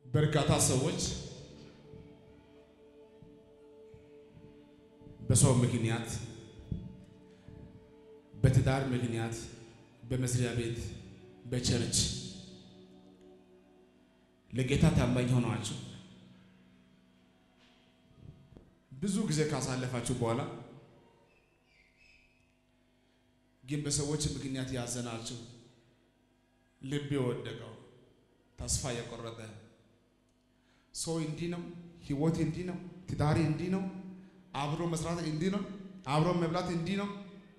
በርካታ ሰዎች በሰው ምክንያት፣ በትዳር ምክንያት፣ በመስሪያ ቤት፣ በቸርች ለጌታ ታማኝ ሆናችሁ ብዙ ጊዜ ካሳለፋችሁ በኋላ ግን በሰዎች ምክንያት ያዘናችሁ፣ ልብ የወደቀው፣ ተስፋ የቆረጠ ሰው እንዲህ ነው፣ ህይወት እንዲህ ነው፣ ትዳሪ እንዲህ ነው፣ አብሮ መስራት እንዲህ ነው፣ አብሮ መብላት እንዲህ ነው።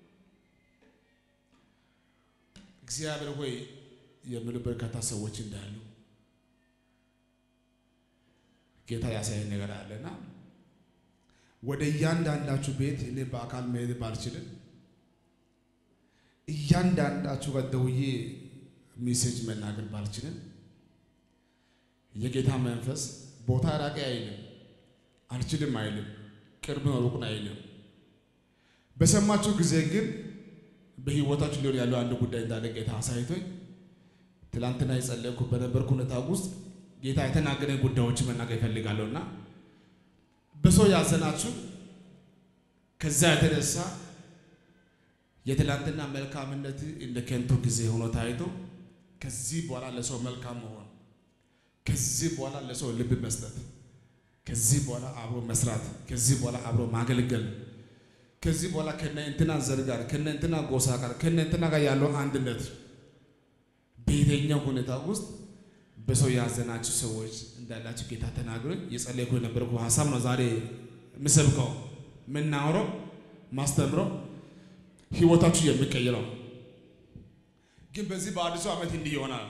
እግዚአብሔር ሆይ የሚሉ በርካታ ሰዎች እንዳሉ ጌታ ያሳየን ነገር አለና ወደ እያንዳንዳችሁ ቤት እኔ በአካል መሄድ ባልችልም እያንዳንዳችሁ ጋር ደውዬ ሜሴጅ መናገር ባልችልም የጌታ መንፈስ ቦታ ራቂ አይልም፣ አልችልም አይልም፣ ቅርብ ነው ሩቅን አይልም። በሰማችሁ ጊዜ ግን በህይወታችሁ ሊሆን ያለው አንድ ጉዳይ እንዳለ ጌታ አሳይቶኝ ትላንትና የጸለይኩ በነበርኩ ሁኔታ ውስጥ ጌታ የተናገረኝ ጉዳዮች መናገር ይፈልጋለሁና በሰው ያዘናችሁ ከዛ የተነሳ የትላንትና መልካምነት እንደ ከንቱ ጊዜ ሆኖ ታይቶ ከዚህ በኋላ ለሰው መልካም መሆን፣ ከዚህ በኋላ ለሰው ልብ መስጠት፣ ከዚህ በኋላ አብሮ መስራት፣ ከዚህ በኋላ አብሮ ማገልገል፣ ከዚህ በኋላ ከነ እንትና ዘር ጋር ከነ እንትና ጎሳ ጋር ከነ እንትና ጋር ያለው አንድነት በየትኛው ሁኔታ ውስጥ በሰው ያዘናችሁ ሰዎች እንዳላችሁ ጌታ ተናግሮኝ የጸለይኩ የነበርኩ ሀሳብ ነው ዛሬ የምሰብከው የምናወራው ማስተምረው ህይወታችሁ የሚቀይረው ግን በዚህ በአዲሱ ዓመት እንዲህ ይሆናል።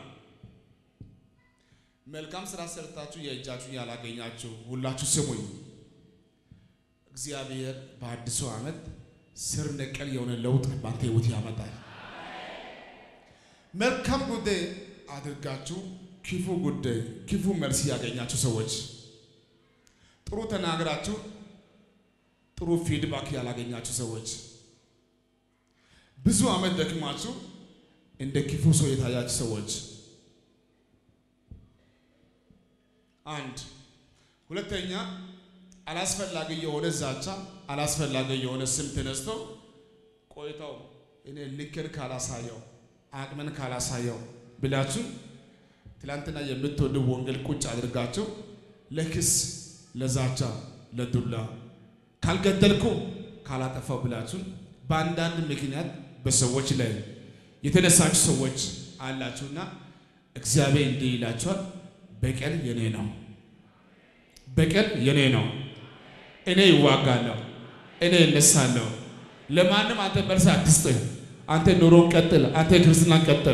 መልካም ስራ ሰርታችሁ የእጃችሁን ያላገኛችሁ ሁላችሁ ስሙኝ። እግዚአብሔር በአዲሱ ዓመት ስር ነቀል የሆነ ለውጥ በአንተ ህይወት ያመጣል። መልካም ጉዳይ አድርጋችሁ ክፉ ጉዳይ ክፉ መልስ ያገኛችሁ ሰዎች ጥሩ ተናግራችሁ ጥሩ ፊድባክ ያላገኛችሁ ሰዎች ብዙ ዓመት ደክማችሁ እንደ ክፉ ሰው የታያችሁ ሰዎች አንድ ሁለተኛ አላስፈላጊ የሆነ ዛቻ አላስፈላጊ የሆነ ስም ተነስቶ ቆይተው እኔ ልክን ካላሳየው አቅምን ካላሳየው ብላችሁ ትላንትና የምትወዱ ወንጌል ቁጭ አድርጋችሁ ለክስ ለዛቻ ለዱላ ካልገደልኩ ካላጠፋው ብላችሁ በአንዳንድ ምክንያት በሰዎች ላይ የተነሳችሁ ሰዎች አላችሁና እግዚአብሔር እንዲህ ይላችኋል፣ በቀል የኔ ነው፣ በቀል የኔ ነው። እኔ ይዋጋለሁ፣ እኔ እነሳለሁ። ለማንም አንተ መልስ አትስጥ። አንተ ኑሮን ቀጥል፣ አንተ ክርስትናን ቀጥል።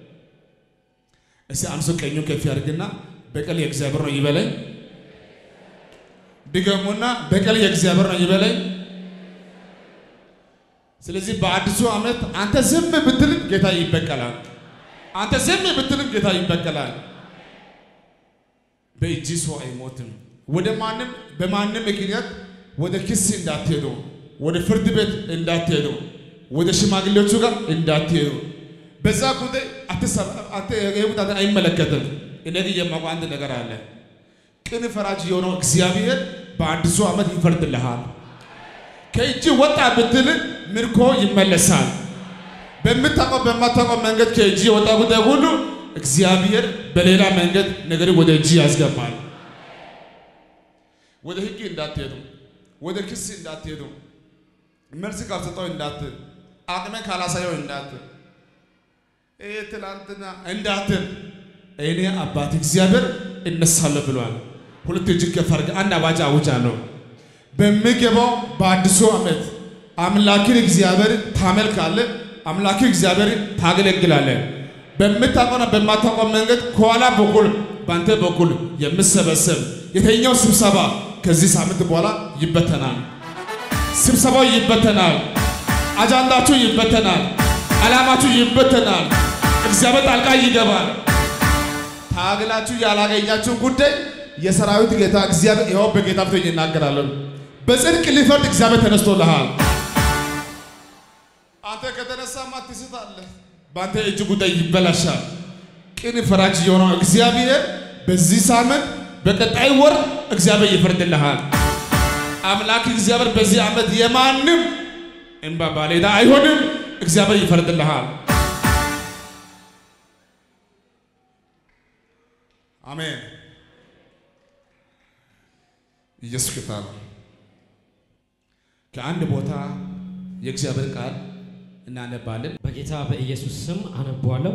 እስቲ አንሱ ቀኙን ከፍ ያድርግና በቀል የእግዚአብሔር ነው ይበለኝ። ድገሙና በቀል የእግዚአብሔር ነው ይበለኝ። ስለዚህ በአዲሱ ዓመት አንተ ዝም ብትልም ጌታ ይበቀላል። አንተ ዝም ብትልም ጌታ ይበቀላል። በእጅ ሰው አይሞትም። ወደ ማንም በማንም ምክንያት ወደ ክስ እንዳትሄዱ፣ ወደ ፍርድ ቤት እንዳትሄዱ፣ ወደ ሽማግሌዎቹ ጋር እንዳትሄዱ። በዛ ጉዳይ አትሰራ አይመለከትም። እኔ ግን የማውቀው አንድ ነገር አለ። ቅን ፈራጅ የሆነው እግዚአብሔር በአዲሱ ዓመት ይፈርድልሃል። ከእጅ ወጣ ብትል ምርኮ ይመለሳል። በምታውቀው በማታውቀው መንገድ ከእጅ የወጣ ጉዳይ ሁሉ እግዚአብሔር በሌላ መንገድ ነገር ወደ እጅ ያስገባል። ወደ ሕግ እንዳትሄዱ፣ ወደ ክስ እንዳትሄዱ፣ መልስ ካልሰጠው እንዳትል፣ አቅሜን ካላሳየው እንዳትል፣ ይሄ ትላንትና እንዳትል፣ እኔ አባት እግዚአብሔር እነሳለሁ ብሏል። ሁለት እጅ ከፍ አድርገህ አንድ አዋጅ አውጃለሁ። በሚገባው በአዲሱ ዓመት አምላክን እግዚአብሔር ታመልካለህ። አምላክን እግዚአብሔር ታገለግላለህ። በምታውቀውና በማታውቀው መንገድ ከኋላ በኩል በአንተ በኩል የምሰበሰብ የተኛው ስብሰባ ከዚህ ሳምንት በኋላ ይበተናል። ስብሰባው ይበተናል። አጃንዳችሁ ይበተናል። ዓላማችሁ ይበተናል። እግዚአብሔር ጣልቃ ይገባል። ታግላችሁ ያላገኛችሁ ጉዳይ የሰራዊት ጌታ እግዚአብሔር ይኸው በጌታ ፊት ይናገራለን። በጽድቅ ሊፈርድ እግዚአብሔር ተነስቶልሃል። አንተ ከተነሳማ ትስታለህ። በአንተ እጅ ጉዳይ ይበላሻል። ቅን ፈራጅ የሆነው እግዚአብሔር በዚህ ሳምንት በቀጣይ ወር እግዚአብሔር ይፈርድልሃል። አምላክ እግዚአብሔር በዚህ ዓመት የማንም እንባ ባለዕዳ አይሆንም። እግዚአብሔር ይፈርድልሃል። አሜን። ኢየሱስ ጌታ ነው። ከአንድ ቦታ የእግዚአብሔር ቃል እናነባለን። በጌታ በኢየሱስ ስም አነቧለሁ።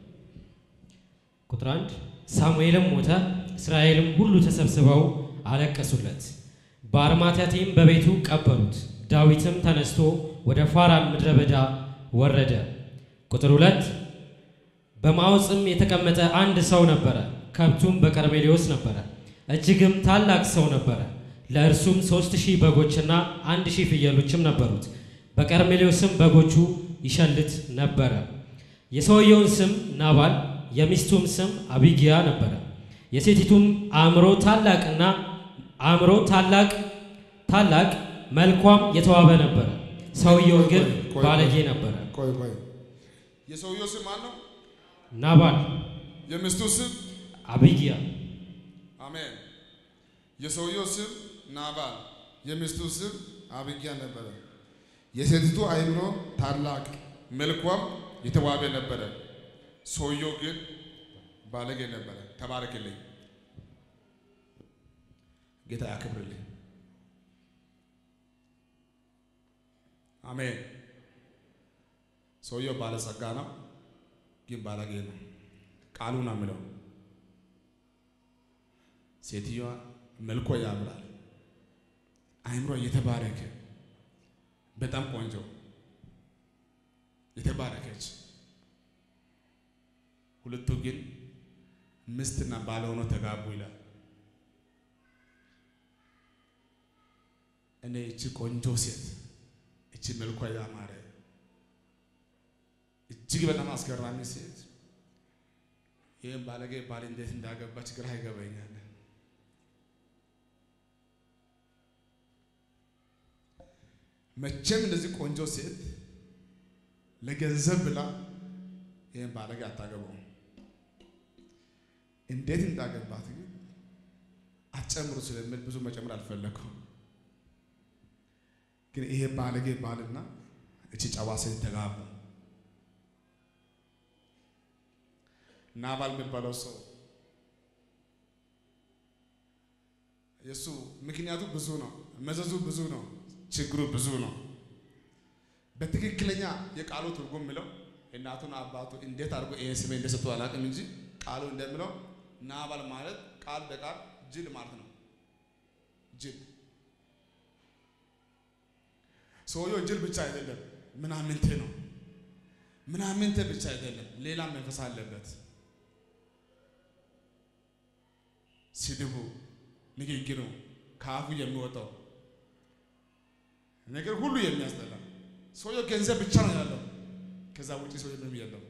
ቁጥር አንድ ሳሙኤልም ሞተ፣ እስራኤልም ሁሉ ተሰብስበው አለቀሱለት፣ በአርማትያቴም በቤቱ ቀበሩት። ዳዊትም ተነስቶ ወደ ፋራን ምድረ በዳ ወረደ። ቁጥር ሁለት በማዖፅም የተቀመጠ አንድ ሰው ነበረ፣ ከብቱም በቀርሜሌዎስ ነበረ፣ እጅግም ታላቅ ሰው ነበረ። ለእርሱም ሦስት ሺህ በጎችና አንድ ሺህ ፍየሎችም ነበሩት። በቀርሜሌዎስም በጎቹ ይሸልት ነበረ። የሰውየውን ስም ናባል የሚስቱም ስም አቢጊያ ነበረ። የሴቲቱም አእምሮ ታላቅና አእምሮ ታላቅ ታላቅ መልኳም የተዋበ ነበረ። ሰውየው ግን ቆይ፣ ቆይ፣ ባለጌ ነበረ። ቆይ ቆይ፣ የሰውየው ስም ማን ነው? ናባል የሚስቱ ስም አቢጊያ አሜን። የሰውየው ስም ናባል፣ የሚስቱ ስም አቢጊያ ነበረ። የሴቲቱ አእምሮ ታላቅ መልኳም የተዋበ ነበረ። ሰውየው ግን ባለጌ ነበረ። ተባረክልኝ፣ ጌታ ያክብርልኝ። አሜን። ሰውየው ባለጸጋ ነው፣ ግን ባለጌ ነው። ቃሉ ነው የምለው። ሴትዮዋ መልኮ ያምራል፣ አእምሮ የተባረከ በጣም ቆንጆ የተባረከች። ሁለቱ ግን ሚስትና ባል ሆነው ተጋቡ ይላል። እኔ እቺ ቆንጆ ሴት እቺ መልኳ ያማረ እጅግ በጣም አስገራሚ ሴት ይህም ባለጌ ባል እንዴት እንዳገባች ግራ ይገባኛል። መቼም እንደዚህ ቆንጆ ሴት ለገንዘብ ብላ ይህን ባለጌ አታገባውም። እንዴት እንዳገባት ግን አትጨምሩ ስለምል ብዙ መጨመር አልፈለኩም። ግን ይሄ ባለጌ ባልና እቺ ጨዋ ሴት ተጋቡ። ናባል የሚባለው ሰው የእሱ ምክንያቱ ብዙ ነው፣ መዘዙ ብዙ ነው፣ ችግሩ ብዙ ነው። በትክክለኛ የቃሉ ትርጉም ምለው እናቱን አባቱ እንዴት አድርጎ ይሄን ስሜ እንደሰጡ አላውቅም እንጂ ቃሉ እንደምለው ናባል ማለት ቃል በቃል ጅል ማለት ነው። ጅል ሰውየው ጅል ብቻ አይደለም፣ ምናምንቴ ነው። ምናምንቴ ብቻ አይደለም፣ ሌላ መንፈስ አለበት። ስድቡ፣ ንግግሩ፣ ከአፉ የሚወጣው ነገር ሁሉ የሚያስጠላ ሰውየው ገንዘብ ብቻ ነው ያለው። ከዛ ውጪ ሰው ምንም የለው።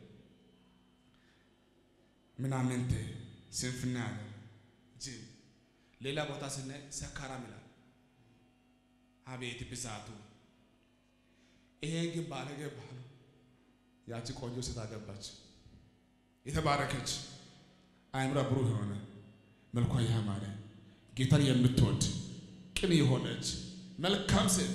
ምናምንቴ ስንፍና ያለ ጅል። ሌላ ቦታ ስናይ ሰካራም ይላል። አቤት ብዛቱ! ይሄን ግን ባለጌ ባሉ ያቺ ቆንጆ ሴት አገባች። የተባረከች አእምሯ ብሩህ የሆነ መልኳ ያማረ ጌታን የምትወድ ቅን የሆነች መልካም ሴት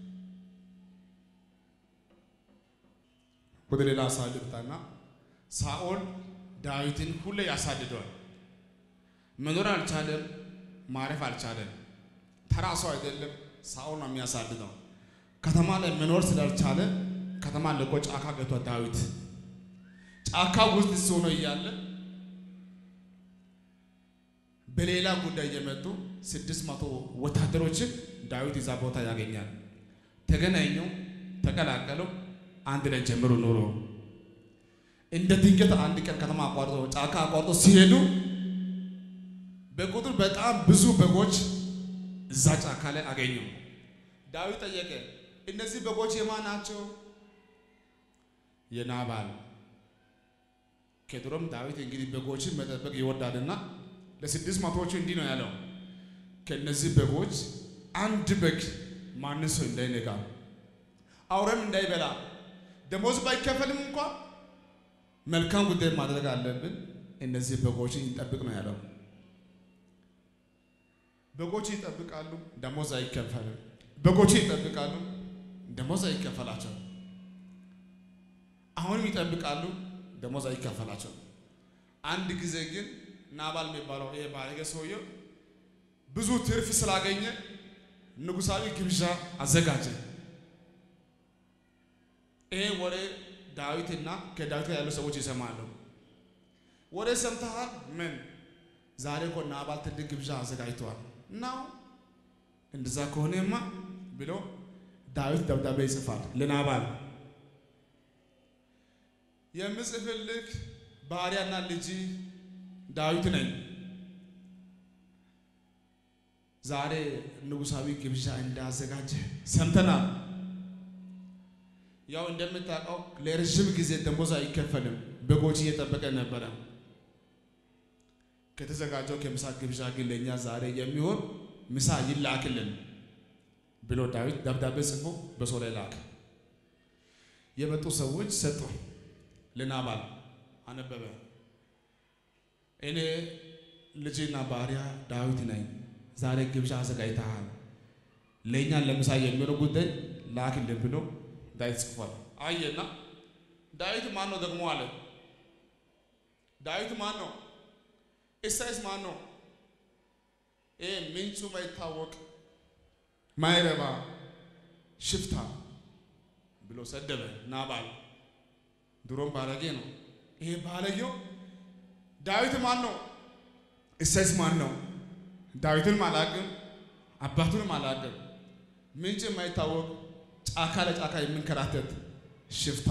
ወደ ሌላ አሳልፍታና ሳኦል ዳዊትን ሁሌ ያሳድደዋል። መኖር አልቻለም፣ ማረፍ አልቻለም። ተራ ሰው አይደለም፣ ሳኦል ነው የሚያሳድደው። ከተማ ላይ መኖር ስላልቻለ ከተማ ለቆ ጫካ ገብቷል ዳዊት። ጫካ ውስጥ ሆኖ እያለ በሌላ ጉዳይ የመጡ ስድስት መቶ ወታደሮችን ዳዊት እዛ ቦታ ያገኛል። ተገናኙ፣ ተቀላቀሉ፣ አንድ ላይ ጀምሩ ኑሮ። እንደ ድንገት አንድ ቀን ከተማ አቋርጦ ጫካ አቋርጦ ሲሄዱ በቁጥር በጣም ብዙ በጎች እዛ ጫካ ላይ አገኙ። ዳዊት ጠየቀ፣ እነዚህ በጎች የማን ናቸው? የናባል። ከድሮም ዳዊት እንግዲህ በጎችን መጠበቅ ይወዳልና ለስድስት መቶዎቹ እንዲህ ነው ያለው፣ ከእነዚህ በጎች አንድ በግ ማንም ሰው እንዳይነካ፣ አውሬም እንዳይበላ፣ ደሞዝ ባይከፈልም እንኳን መልካም ጉዳይ ማድረግ አለብን። እነዚህ በጎችን እንጠብቅ ነው ያለው። በጎች ይጠብቃሉ፣ ደሞዝ አይከፈልም። በጎች ይጠብቃሉ፣ ደሞዝ አይከፈላቸው። አሁንም ይጠብቃሉ፣ ደሞዝ አይከፈላቸው። አንድ ጊዜ ግን ናባል የሚባለው ይሄ ባለጌ ሰውየው ብዙ ትርፍ ስላገኘ ንጉሳዊ ግብዣ አዘጋጀ። ይሄ ወሬ ዳዊትና ከዳዊት ጋር ያሉ ሰዎች ይሰማሉ። ወሬ ሰምተሃል? ምን ዛሬ እኮ ናባል ትልቅ ግብዣ አዘጋጅተዋል እናው እንደዛ ከሆነማ ብሎ ዳዊት ደብዳቤ ይጽፋል ለናባል የምጽፍልህ ባሪያና ልጅ ዳዊት ነኝ። ዛሬ ንጉሳዊ ግብዣ እንዳዘጋጀ ሰምተናል። ያው እንደምታውቀው ለረዥም ጊዜ ደሞዝ አይከፈልም። በጎች እየጠበቀ ነበረ። ከተዘጋጀው ከምሳ ግብዣ ግን ለእኛ ዛሬ የሚሆን ምሳ ይላክልን ብሎ ዳዊት ደብዳቤ ጽፎ በሰው ላይ ላክ። የመጡ ሰዎች ሰጡ። ለናባል አነበበ። እኔ ልጅና ባሪያ ዳዊት ነኝ። ዛሬ ግብዣ አዘጋጅተሃል። ለእኛ ለምሳ የሚሆነው ጉዳይ ላክልን ብሎ ዳዊት ጽፏል። አየና ዳዊት ማን ነው ደግሞ አለ። ዳዊት ማን ነው? ኢሳይስ ማን ነው? ይሄ ምንጩ ማይታወቅ ማይረባ ሽፍታ ብሎ ሰደበ ናባል። ድሮም ባለጌ ነው። ይሄ ባለጌው ዳዊት ማን ነው? ኢሳይስ ማን ነው? ዳዊትንም አላቅም፣ አባቱንም አላቅም። ምንጭ የማይታወቅ ጫካ ለጫካ የሚንከራተት ሽፍታ።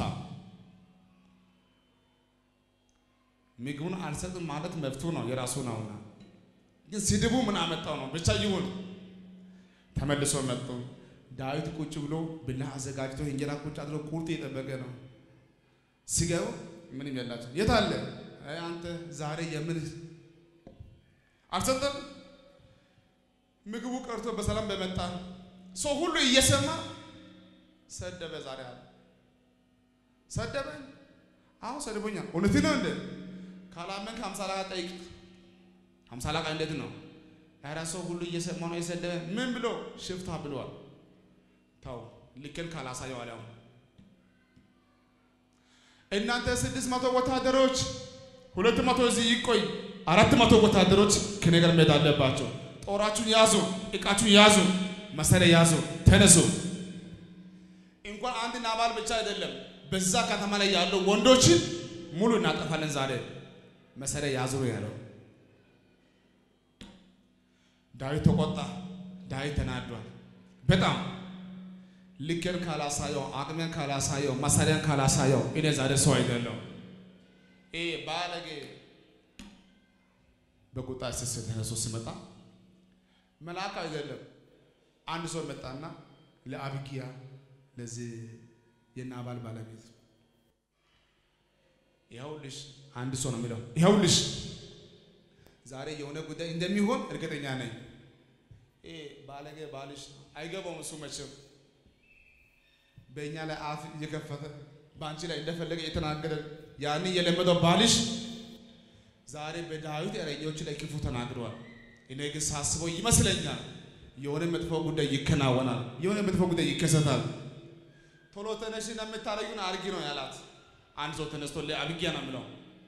ምግቡን አልሰጥም ማለት መብቱ ነው፣ የራሱ ነውና። ግን ስድቡ ምን አመጣው ነው? ብቻ ይሁን። ተመልሶ መጡ። ዳዊት ቁጭ ብሎ ብላ አዘጋጅቶ እንጀራ ቁጭ አድርጎ ቁርጥ እየጠበቀ ነው። ሲገቡ ምንም የላቸው። የት አለ አንተ ዛሬ የምን አልሰጠም? ምግቡ ቀርቶ በሰላም በመጣ ሰው ሁሉ እየሰማ ሰደበ። ዛሬ አለ ሰደበኝ። አሁን ሰድቦኛል። እውነት ነው እንደ ካላመንክ ሀምሳ አለቃ ጠይቅ። ሀምሳ አለቃ እንዴት ነው? ኧረ ሰው ሁሉ እየሰማ ነው የሰደበ። ምን ብሎ ሽፍታ ብለዋል። ተው ልክን ካላሳየው አለ አሁን እናንተ ስድስት መቶ ወታደሮች ሁለት መቶ እዚህ ይቆይ፣ አራት መቶ ወታደሮች ከኔ ጋር መሄድ አለባቸው። ጦራችሁን ያዙ፣ እቃችሁን ያዙ፣ መሳሪያ ያዙ፣ ተነሱ። እንኳን አንድ ናባል ብቻ አይደለም፣ በዛ ከተማ ላይ ያለው ወንዶችን ሙሉ እናጠፋለን ዛሬ። መሳሪያ ያዙ ያለው ዳዊት ተቆጣ። ዳዊት ተናዷል በጣም ልክን ካላሳየው አቅሜን ካላሳየው መሳሪያን ካላሳየው እኔ ዛሬ ሰው አይደለም። ይሄ ባለጌ በቁጣ ስስ ተነሶ ሲመጣ መልአክ አይደለም። አንድ ሰው መጣና ለአብጊያ ለዚህ የናባል ባለቤት ይኸውልሽ፣ አንድ ሰው ነው የሚለው ይኸውልሽ፣ ዛሬ የሆነ ጉዳይ እንደሚሆን እርግጠኛ ነኝ። ይሄ ባለጌ ባልሽ አይገባውም እሱ መቼም በእኛ ላይ አፍ እየከፈተ በአንቺ ላይ እንደፈለገ እየተናገረ ያን የለመደው ባልሽ ዛሬ በዳዊት እረኞች ላይ ክፉ ተናግረዋል። እኔ ግን ሳስበው ይመስለኛል የሆነ መጥፎ ጉዳይ ይከናወናል፣ የሆነ መጥፎ ጉዳይ ይከሰታል። ቶሎ ተነሽና የምታረጊውን አርጊ ነው ያላት። አንድ ሰው ተነስቶ ለአብጊያ ነው የምለው።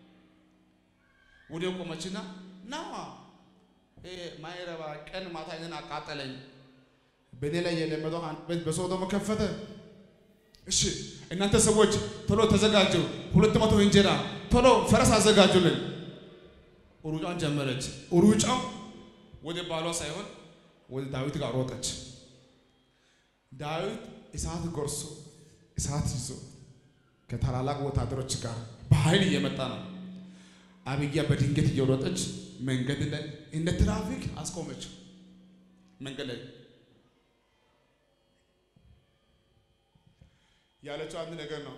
ወዲያው ቆመችና ናዋ ማይረባ ቀን ማታ እኔን አቃጠለኝ። በእኔ ላይ የለመደው አንድ ቤት በሰው ደግሞ ከፈተ። እሺ እናንተ ሰዎች ቶሎ ተዘጋጁ፣ ሁለት መቶ እንጀራ ቶሎ ፈረስ አዘጋጁልን። ሩጫን ጀመረች። ሩጫው ወደ ባሏ ሳይሆን ወደ ዳዊት ጋር ሮጠች። ዳዊት እሳት ጎርሶ እሳት ይዞ ከታላላቅ ወታደሮች ጋር በኃይል እየመጣ ነው። አብጊያ በድንገት እየሮጠች መንገድ ላይ እንደ ትራፊክ አስቆመችው። መንገድ ላይ ያለችው አንድ ነገር ነው።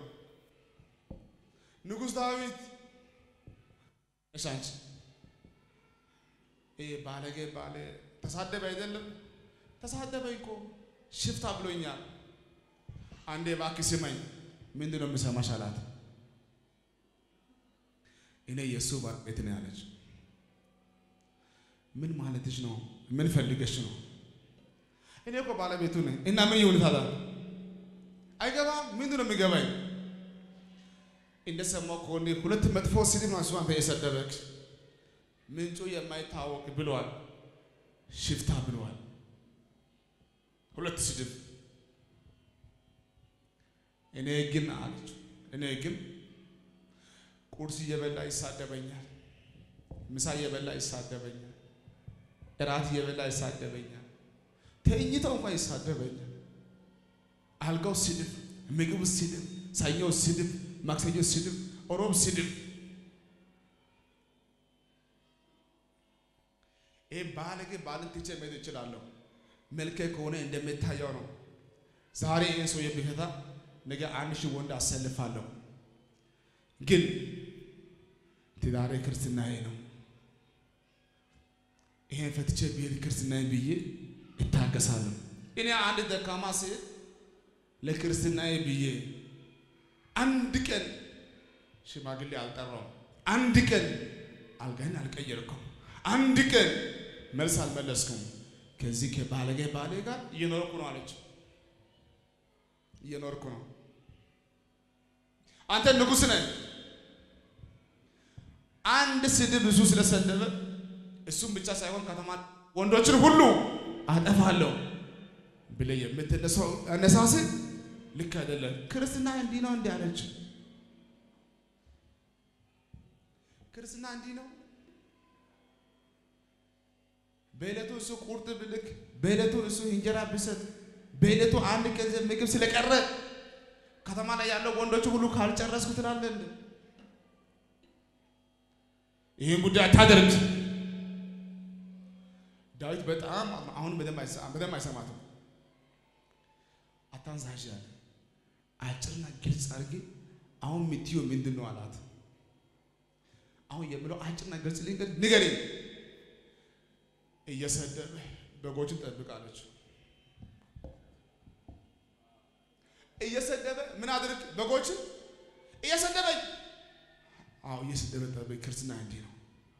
ንጉሥ ዳዊት እሺ፣ አንቺ ይሄ ባለጌ ባለ ተሳደበ አይደለም ተሳደበ እኮ ሽፍታ ብሎኛል። አንዴ እባክህ ስማኝ። ምንድን ነው የምሰማሽ አላት። እኔ የእሱ ባለቤት ነው ያለች። ምን ማለትሽ ነው? ምን ፈልገሽ ነው? እኔ እኮ ባለቤቱ ነኝ እና ምን ይሁን ታዲያ? አይገባም። ምንድን ነው የሚገባኝ? እንደሰማው ከሆነ ሁለት መጥፎ ስድብ ነው እሱ አንተ የሰደበክ ምንጩ የማይታወቅ ብለዋል። ሽፍታ ብለዋል። ሁለት ስድብ እኔ ግን አለች እኔ ግን ቁርስ እየበላ ይሳደበኛል፣ ምሳ እየበላ ይሳደበኛል፣ እራት እየበላ ይሳደበኛል፣ ተኝተው እንኳን ይሳደበኛል። አልጋው ስድብ፣ ምግብ ስድብ፣ ሰኞ ስድብ፣ ማክሰኞ ስድብ፣ ሮብ ስድብ። ይህ ባለጌ ባልን ትቼ መሄድ እችላለሁ። መልኬ ከሆነ እንደሚታየው ነው። ዛሬ ይህን ሰው የሚፈታ ነገ አንድ ሺህ ወንድ አሰልፋለሁ። ግን ትዳሬ ክርስትናዬ ነው። ይሄን ፈትቼ ብሄድ ክርስትናዬ ብዬ እታገሳለሁ። እኔ አንድ ደካማ ሴት ለክርስትናዬ ብዬ አንድ ቀን ሽማግሌ አልጠራውም። አንድ ቀን አልጋን አልቀየርኩም። አንድ ቀን መልስ አልመለስኩም። ከዚህ ከባለጌ ባሌ ጋር እየኖርኩ ነው አለች። እየኖርኩ ነው። አንተ ንጉሥ ነህ። አንድ ስድብ እሱ ስለሰደበ እሱም ብቻ ሳይሆን ከተማ ወንዶችን ሁሉ አጠፋለሁ ብለህ የምትነሳው አነሳስ ልክ አይደለም። ክርስትና እንዲህ ነው እንዲህ አለች። ክርስትና እንዲህ ነው። በዕለቱ እሱ ቁርጥ ብልክ፣ በዕለቱ እሱ እንጀራ ብሰጥ፣ በዕለቱ አንድ ቀን ምግብ ስለቀረ ከተማ ላይ ያለው ወንዶች ሁሉ ካልጨረስኩ ትላለህ እንዴ? ይህን ጉዳይ አታደርግ። ዳዊት በጣም አሁን በደንብ አይሰማትም። አታንዛዥ ያለ አጭርና ግልጽ አድርጌ አሁን የምትይው ምንድን ነው አላት። አሁን የምለው አጭርና ግልጽ ንገረኝ። እየሰደበ በጎችን ጠብቃለች። እየሰደበ ምን አድርግ? በጎችን እየሰደበኝ። አዎ እየሰደበ ጠብቅ። ክርስትና እንዲህ ነው።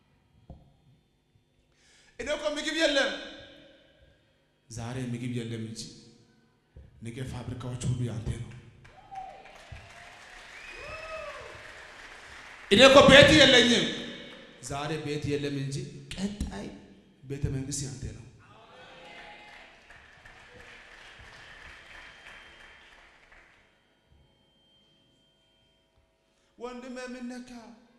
እኔ እኮ ምግብ የለም ዛሬ ምግብ የለም እንጂ ነገ ፋብሪካዎች ሁሉ ያንተ ነው። እኔ እኮ ቤት የለኝም ዛሬ ቤት የለም እንጂ ቀጣይ ቤተ መንግስት ያንተ ነው። ወንድም የምነካ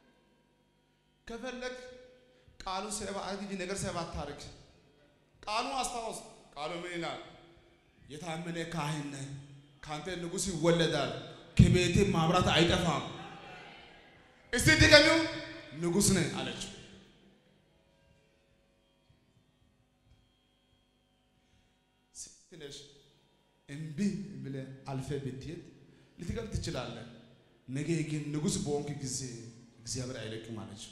ከፈለግ ቃሉ ሰባ አድርግ ነገር ሰባ አታርግ። ቃሉ አስታውስ። ቃሉ ምን ይላል? የታመነ ካህን ነህ፣ ካንተ ንጉሥ ይወለዳል፣ ከቤቴ ማብራት አይጠፋም። እስቲ ድገሚው፣ ንጉሥ ነህ አለችው። ትንሽ እምቢ ብለህ አልፈህ ብትሄድ ልትገብ ትችላለህ። ነገ ግን ንጉሥ በሆንክ ጊዜ እግዚአብሔር አይለቅም አለችው።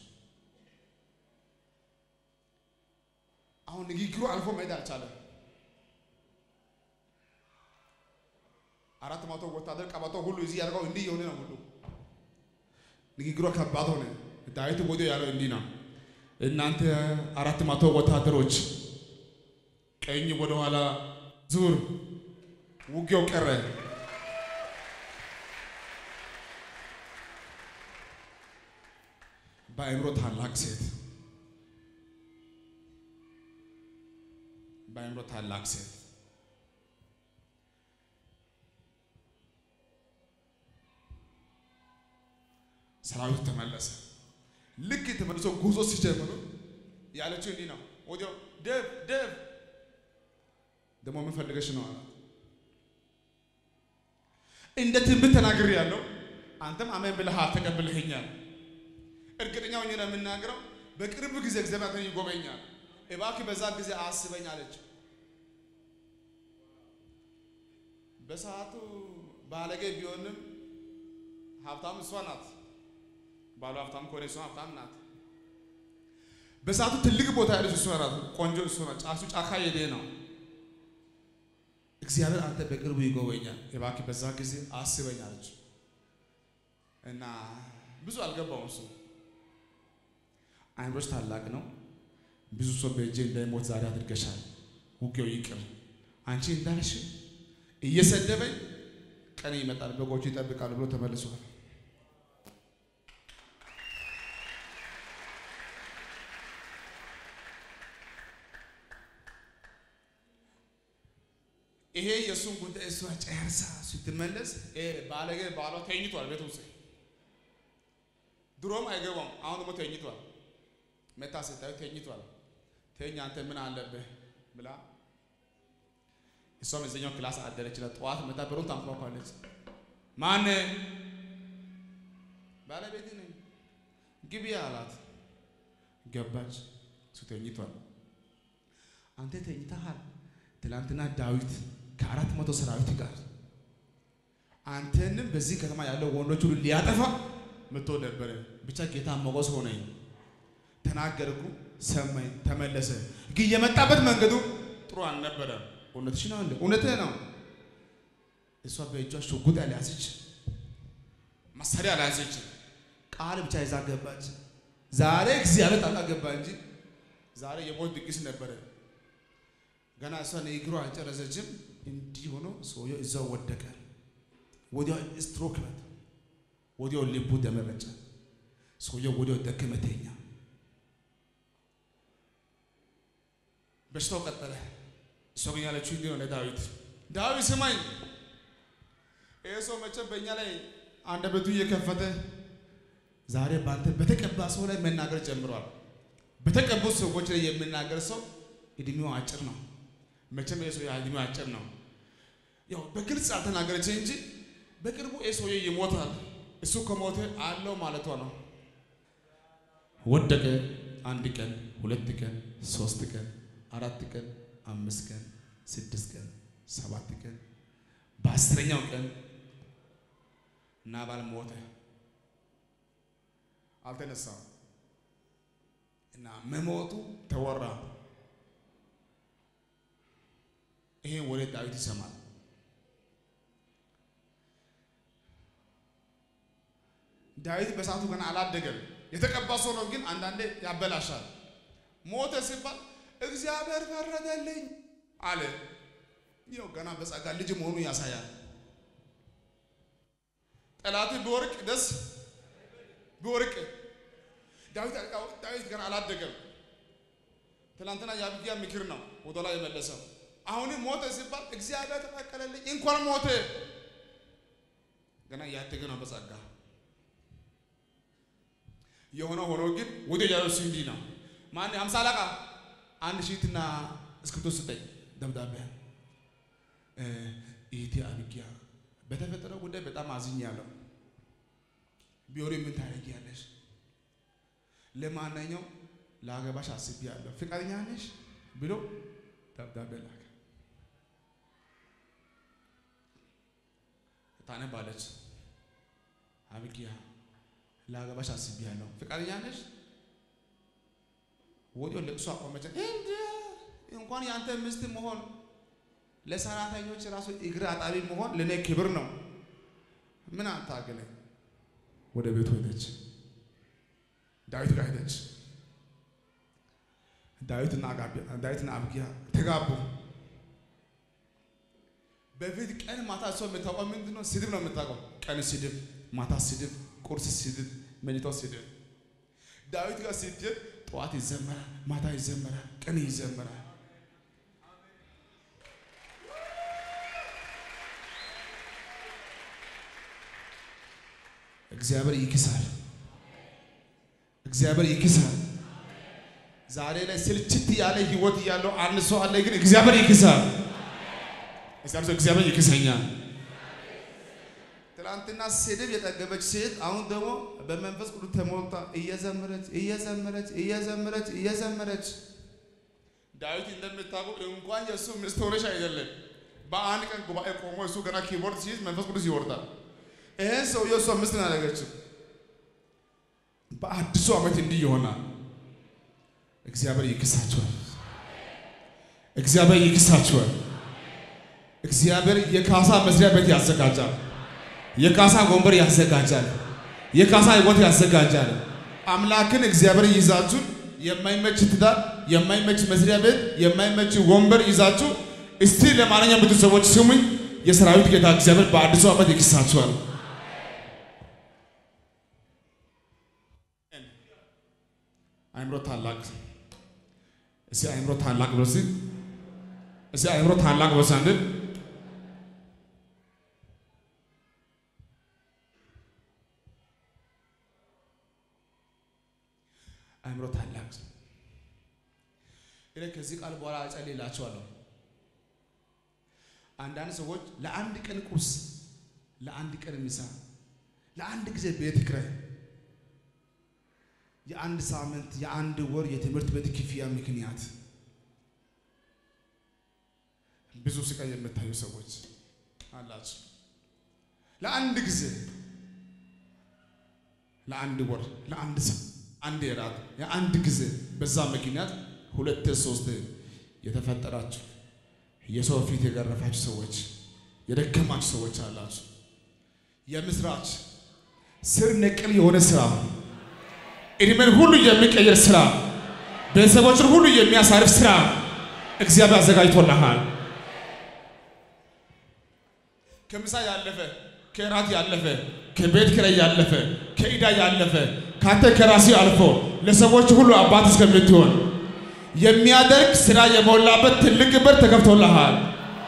አሁን ንግግሩ አልፎ መሄድ አልቻለም። አራት መቶ ወታደር ቀበቶ ሁሉ እዚህ ያደርገው እንዲህ የሆነ ነው ሁሉ ንግግሯ ከባድ ሆነ። ዳዊት ወዲያው ያለው እንዲህ ነው፣ እናንተ አራት መቶ ወታደሮች ቀኝ ወደ ኋላ ዙር። ውጊያው ቀረ። በአእምሮ ታላቅ ሴት በአእምሮ ታላቅ ሴት ሰራዊቱ ተመለሰ። ልክ ተመልሶ ጉዞ ሲጀምሩ ያለችው እንዲህ ነው። ወዲያው ደብ ደብ ደግሞ ምን ፈልገሽ ነው አላት። እንደ ትንቢት ተናግሬ ያለው አንተም አሜን ብለሃል ተቀብለኸኛል። እርግጠኛ ሆኜ ነው የምናገረው። በቅርብ ጊዜ እግዚአብሔር አንተን ይጎበኛል። እባክህ በዛ ጊዜ አስበኝ አለች። በሰዓቱ ባለጌ ቢሆንም ሀብታም እሷ ናት። ባሉ ሀብታም ከሆነ እሷ ሀብታም ናት። በሰዓቱ ትልቅ ቦታ ያለች እሷ ናት። ቆንጆ እሷ ናት። ጫሱ ጫካ የኔ ነው። እግዚአብሔር አንተ በቅርቡ ይጎበኛል። እባክህ በዛ ጊዜ አስበኝ አለች እና ብዙ አልገባውም እሱ አይምሮች ታላቅ ነው። ብዙ ሰው በእጄ እንዳይሞት ዛሬ አድርገሻል። ውጊያው ይቅር። አንቺ እንዳልሽ እየሰደበኝ ቀን ይመጣል፣ በጎቹ ይጠብቃሉ ብሎ ተመልሷል። ይሄ የእሱን ጉዳይ እሷ ጨርሳ ስትመለስ ባለጌ ባሏ ተኝቷል ቤት ውስጥ ድሮም አይገባም። አሁን ደግሞ ተኝቷል። መታ ስታዩ ተኝቷል። ተኝ አንተ ምን አለብህ ብላ እሷም እዚኛው ክላስ አደረች። ጠዋት መታ በሩን ታንኳኳለች። ማን ባለቤት ነኝ ግቢ አላት። ገባች። እሱ ተኝቷል። አንተ ተኝተሃል። ትላንትና ዳዊት ከአራት መቶ ሰራዊት ጋር አንተንም በዚህ ከተማ ያለው ወንዶች ሁሉ ሊያጠፋ መጥቶ ነበረ። ብቻ ጌታ ሞገስ ሆነኝ፣ ተናገርኩ፣ ሰማኝ፣ ተመለሰ። ግን የመጣበት መንገዱ ጥሩ አልነበረም። እውነትሽ ነው እንዴ? እውነትህ ነው። እሷ በእጇ ሽጉጥ ያልያዘች መሳሪያ ያልያዘች ቃል ብቻ ይዛ ገባች። ዛሬ እግዚአብሔር ጣልቃ ገባ እንጂ ዛሬ የሞት ድግስ ነበረ። ገና እሷ ንግግሯ አልጨረሰችም። እንዲህ ሆኖ ሰውየው እዛው ወደቀ። ወዲያው ስትሮክ በት ወዲያው ልቡ ደም ረጨ። ሰውየው ወዲያው ደከመ፣ ተኛ። በሽታው ቀጠለ። እሷ ግን ያለችው እንዲህ ነው ለዳዊት፣ ዳዊት ስማኝ፣ ይህ ሰው መቼም በእኛ ላይ አንደበቱ እየከፈተ ዛሬ በአንተ በተቀባ ሰው ላይ መናገር ጀምሯል። በተቀቡት ሰዎች ላይ የሚናገር ሰው እድሜው አጭር ነው። መቼም ይህ ሰው እድሜው አጭር ነው። ያው በግልጽ አልተናገረች እንጂ በቅርቡ ይህ ሰውዬ ይሞታል። እሱ ከሞተ አለው ማለቷ ነው። ወደቀ። አንድ ቀን፣ ሁለት ቀን፣ ሶስት ቀን፣ አራት ቀን፣ አምስት ቀን፣ ስድስት ቀን፣ ሰባት ቀን፣ በአስረኛው ቀን ናባል ሞተ። አልተነሳም እና መሞቱ ተወራ። ይሄ ወሬ ዳዊት ይሰማል። ዳዊት በሰዓቱ ገና አላደገም። የተቀባ ሰው ነው፣ ግን አንዳንዴ ያበላሻል። ሞተ ሲባል እግዚአብሔር ፈረደልኝ አለ። ይኸው ገና በጸጋ ልጅ መሆኑ ያሳያል። ጠላት ቢወርቅ ደስ ቢወርቅ ዳዊት ዳዊት ገና አላደገም። ትናንትና የአቢግያ ምክር ነው ወደ ላይ የመለሰው። አሁንም ሞተ ሲባል እግዚአብሔር ተፈቀለልኝ እንኳን ሞተ። ገና እያደገ ነው በጸጋ የሆነ ሆኖ ግን ወደ ያለው እንዲህ ነው። ማን ሀምሳ አለቃ አንድ ሺትና እስክሪብቶ ስጠኝ ደብዳቤ ኢቲ አቢግያ በተፈጠረው ጉዳይ በጣም አዝኛለሁ። ቢሆን ምን ታደርጊያለሽ? ለማንኛው ለአገባሽ አስቤያለሁ፣ ፍቃደኛ ነሽ ብሎ ደብዳቤ ላከ። ታነባለች። አቢግያ ለአገባሽ አስቤያለሁ፣ ፍቃደኛ ነሽ? ወዲያው ለቅሶ አቆመች። እንደ እንኳን የአንተ ሚስት መሆን ለሰራተኞች ራሱ እግር አጣቢ መሆን ለእኔ ክብር ነው። ምን አታገለኝ። ወደ ቤቱ ሄደች። ዳዊት ጋር ሄደች። ዳዊትና ዳዊትና አቢግያ ተጋቡ። በፊት ቀን ማታ እሷ የምታውቀው ምንድን ነው? ስድብ ነው የምታውቀው። ቀን ስድብ፣ ማታ ስድብ፣ ቁርስ ስድብ፣ መኝታው ስድብ። ዳዊት ጋር ስትሄድ ጠዋት ይዘመራል፣ ማታ ይዘመራል፣ ቀን ይዘመራል። እግዚአብሔር ይክሳል። እግዚአብሔር ይክሳል። ዛሬ ላይ ስልችት ያለ ህይወት ያለው አንድ ሰው አለ፣ ግን እግዚአብሔር ይክሳል። እግዚአብሔር ይክሰኛል። ትናንትና ስድብ የጠገበች ሴት አሁን ደግሞ በመንፈስ ቅዱስ ተሞልታ እየዘመረች እየዘመረች እየዘመረች እየዘመረች ዳዊት እንደምታውቀው እንኳን የእሱ ሚስት ሆነሽ አይደለም በአንድ ቀን ጉባኤ ቆሞ እሱ ገና ኪቦርድ ሲይዝ መንፈስ ቅዱስ ይወርዳል። ይህን ሰው የእሷ ሚስት ያደረገችው በአዲሱ ዓመት እንዲህ ይሆናል። እግዚአብሔር ይክሳቸዋል። እግዚአብሔር ይክሳቸዋል። እግዚአብሔር የካሳ መስሪያ ቤት ያዘጋጃል። የካሳ ወንበር ያዘጋጃል። የካሳ ህይወት ያዘጋጃል። አምላክን እግዚአብሔር ይዛችሁ የማይመች ትዳር፣ የማይመች መስሪያ ቤት፣ የማይመች ወንበር ይዛችሁ እስቲ ለማንኛውም ብዙ ሰዎች ስሙኝ፣ የሰራዊት ጌታ እግዚአብሔር በአዲሱ ዓመት ይክሳችኋል። አእምሮ ታላቅ እስቲ አእምሮ ታላቅ ብሎ እስቲ እስቲ አእምሮ ታላቅ ብሎ እስቲ አንድ አእምሮ ታላቅ እኔ ከዚህ ቃል በኋላ እጸልይላችኋለሁ። አንዳንድ ሰዎች ለአንድ ቀን ቁርስ፣ ለአንድ ቀን ምሳ፣ ለአንድ ጊዜ ቤት ኪራይ፣ የአንድ ሳምንት፣ የአንድ ወር የትምህርት ቤት ክፍያ ምክንያት ብዙ ስቃይ የምታዩ ሰዎች አላችሁ። ለአንድ ጊዜ፣ ለአንድ ወር፣ ለአንድ ሰ አንድ የራት የአንድ ጊዜ በዛ ምክንያት ሁለት ሶስት የተፈጠራችሁ የሰው ፊት የገረፋችሁ ሰዎች የደከማችሁ ሰዎች አላችሁ። የምስራች ስር ነቅል የሆነ ስራ፣ እድሜን ሁሉ የሚቀይር ስራ፣ ቤተሰቦችን ሁሉ የሚያሳርፍ ስራ እግዚአብሔር አዘጋጅቶልሃል። ከምሳ ያለፈ ከራት ያለፈ ከቤት ኪራይ ያለፈ ከዕዳ ያለፈ ካንተ ከራሲ አልፎ ለሰዎች ሁሉ አባት እስከምትሆን የሚያደርግ ስራ የሞላበት ትልቅ በር ተከፍቶልሃል።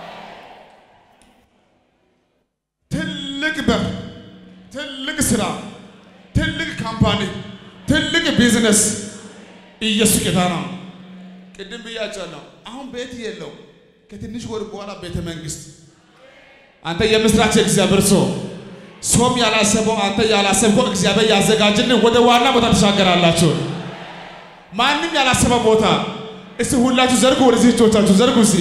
ትልቅ በር፣ ትልቅ ስራ፣ ትልቅ ካምፓኒ፣ ትልቅ ቢዝነስ ኢየሱስ ጌታ ነው። ቅድም ብያቸዋለሁ። አሁን ቤት የለው ከትንሽ ወር በኋላ ቤተ መንግስት አንተ የምስራች እግዚአብሔር ሰው ሰውም ያላሰበው አንተ ያላሰብከው እግዚአብሔር ያዘጋጅልን ወደ ዋና ቦታ ተሻገራላችሁ። ማንም ያላሰበው ቦታ እስቲ ሁላችሁ ዘርጉ፣ ወደዚህ እጆቻችሁ ዘርጉ። እስቲ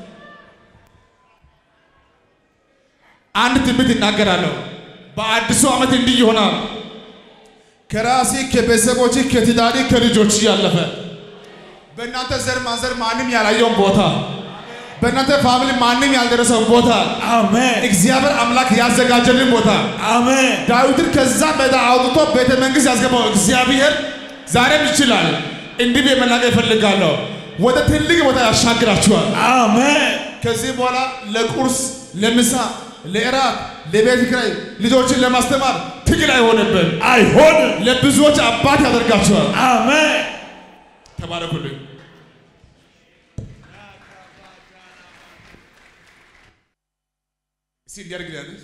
አንድ ትንቢት ይናገራለሁ። በአዲሱ ዓመት እንዲህ ይሆናል። ከራሴ ከቤተሰቦች ከትዳሪ ከልጆች ያለፈ በእናንተ ዘር ማንዘር ማንም ያላየውን ቦታ በእናንተ ፋሚሊ ማንም ያልደረሰውን ቦታ አሜን እግዚአብሔር አምላክ ያዘጋጀልን ቦታ አሜን ዳዊትን ከዛ ሜዳ አውጥቶ ቤተ መንግስት ያስገባው እግዚአብሔር ዛሬም ይችላል። እንዲህ ብዬ መናገር እፈልጋለሁ። ወደ ትልቅ ቦታ ያሻግራችኋል። አሜን ከዚህ በኋላ ለቁርስ፣ ለምሳ፣ ለእራት፣ ለቤት ኪራይ ልጆችን ለማስተማር ትግል አይሆንብን። አይሆንም ለብዙዎች አባት ያደርጋችኋል። አሜን ተባረኩልኝ። እስቲ እንዲያርግ ያለች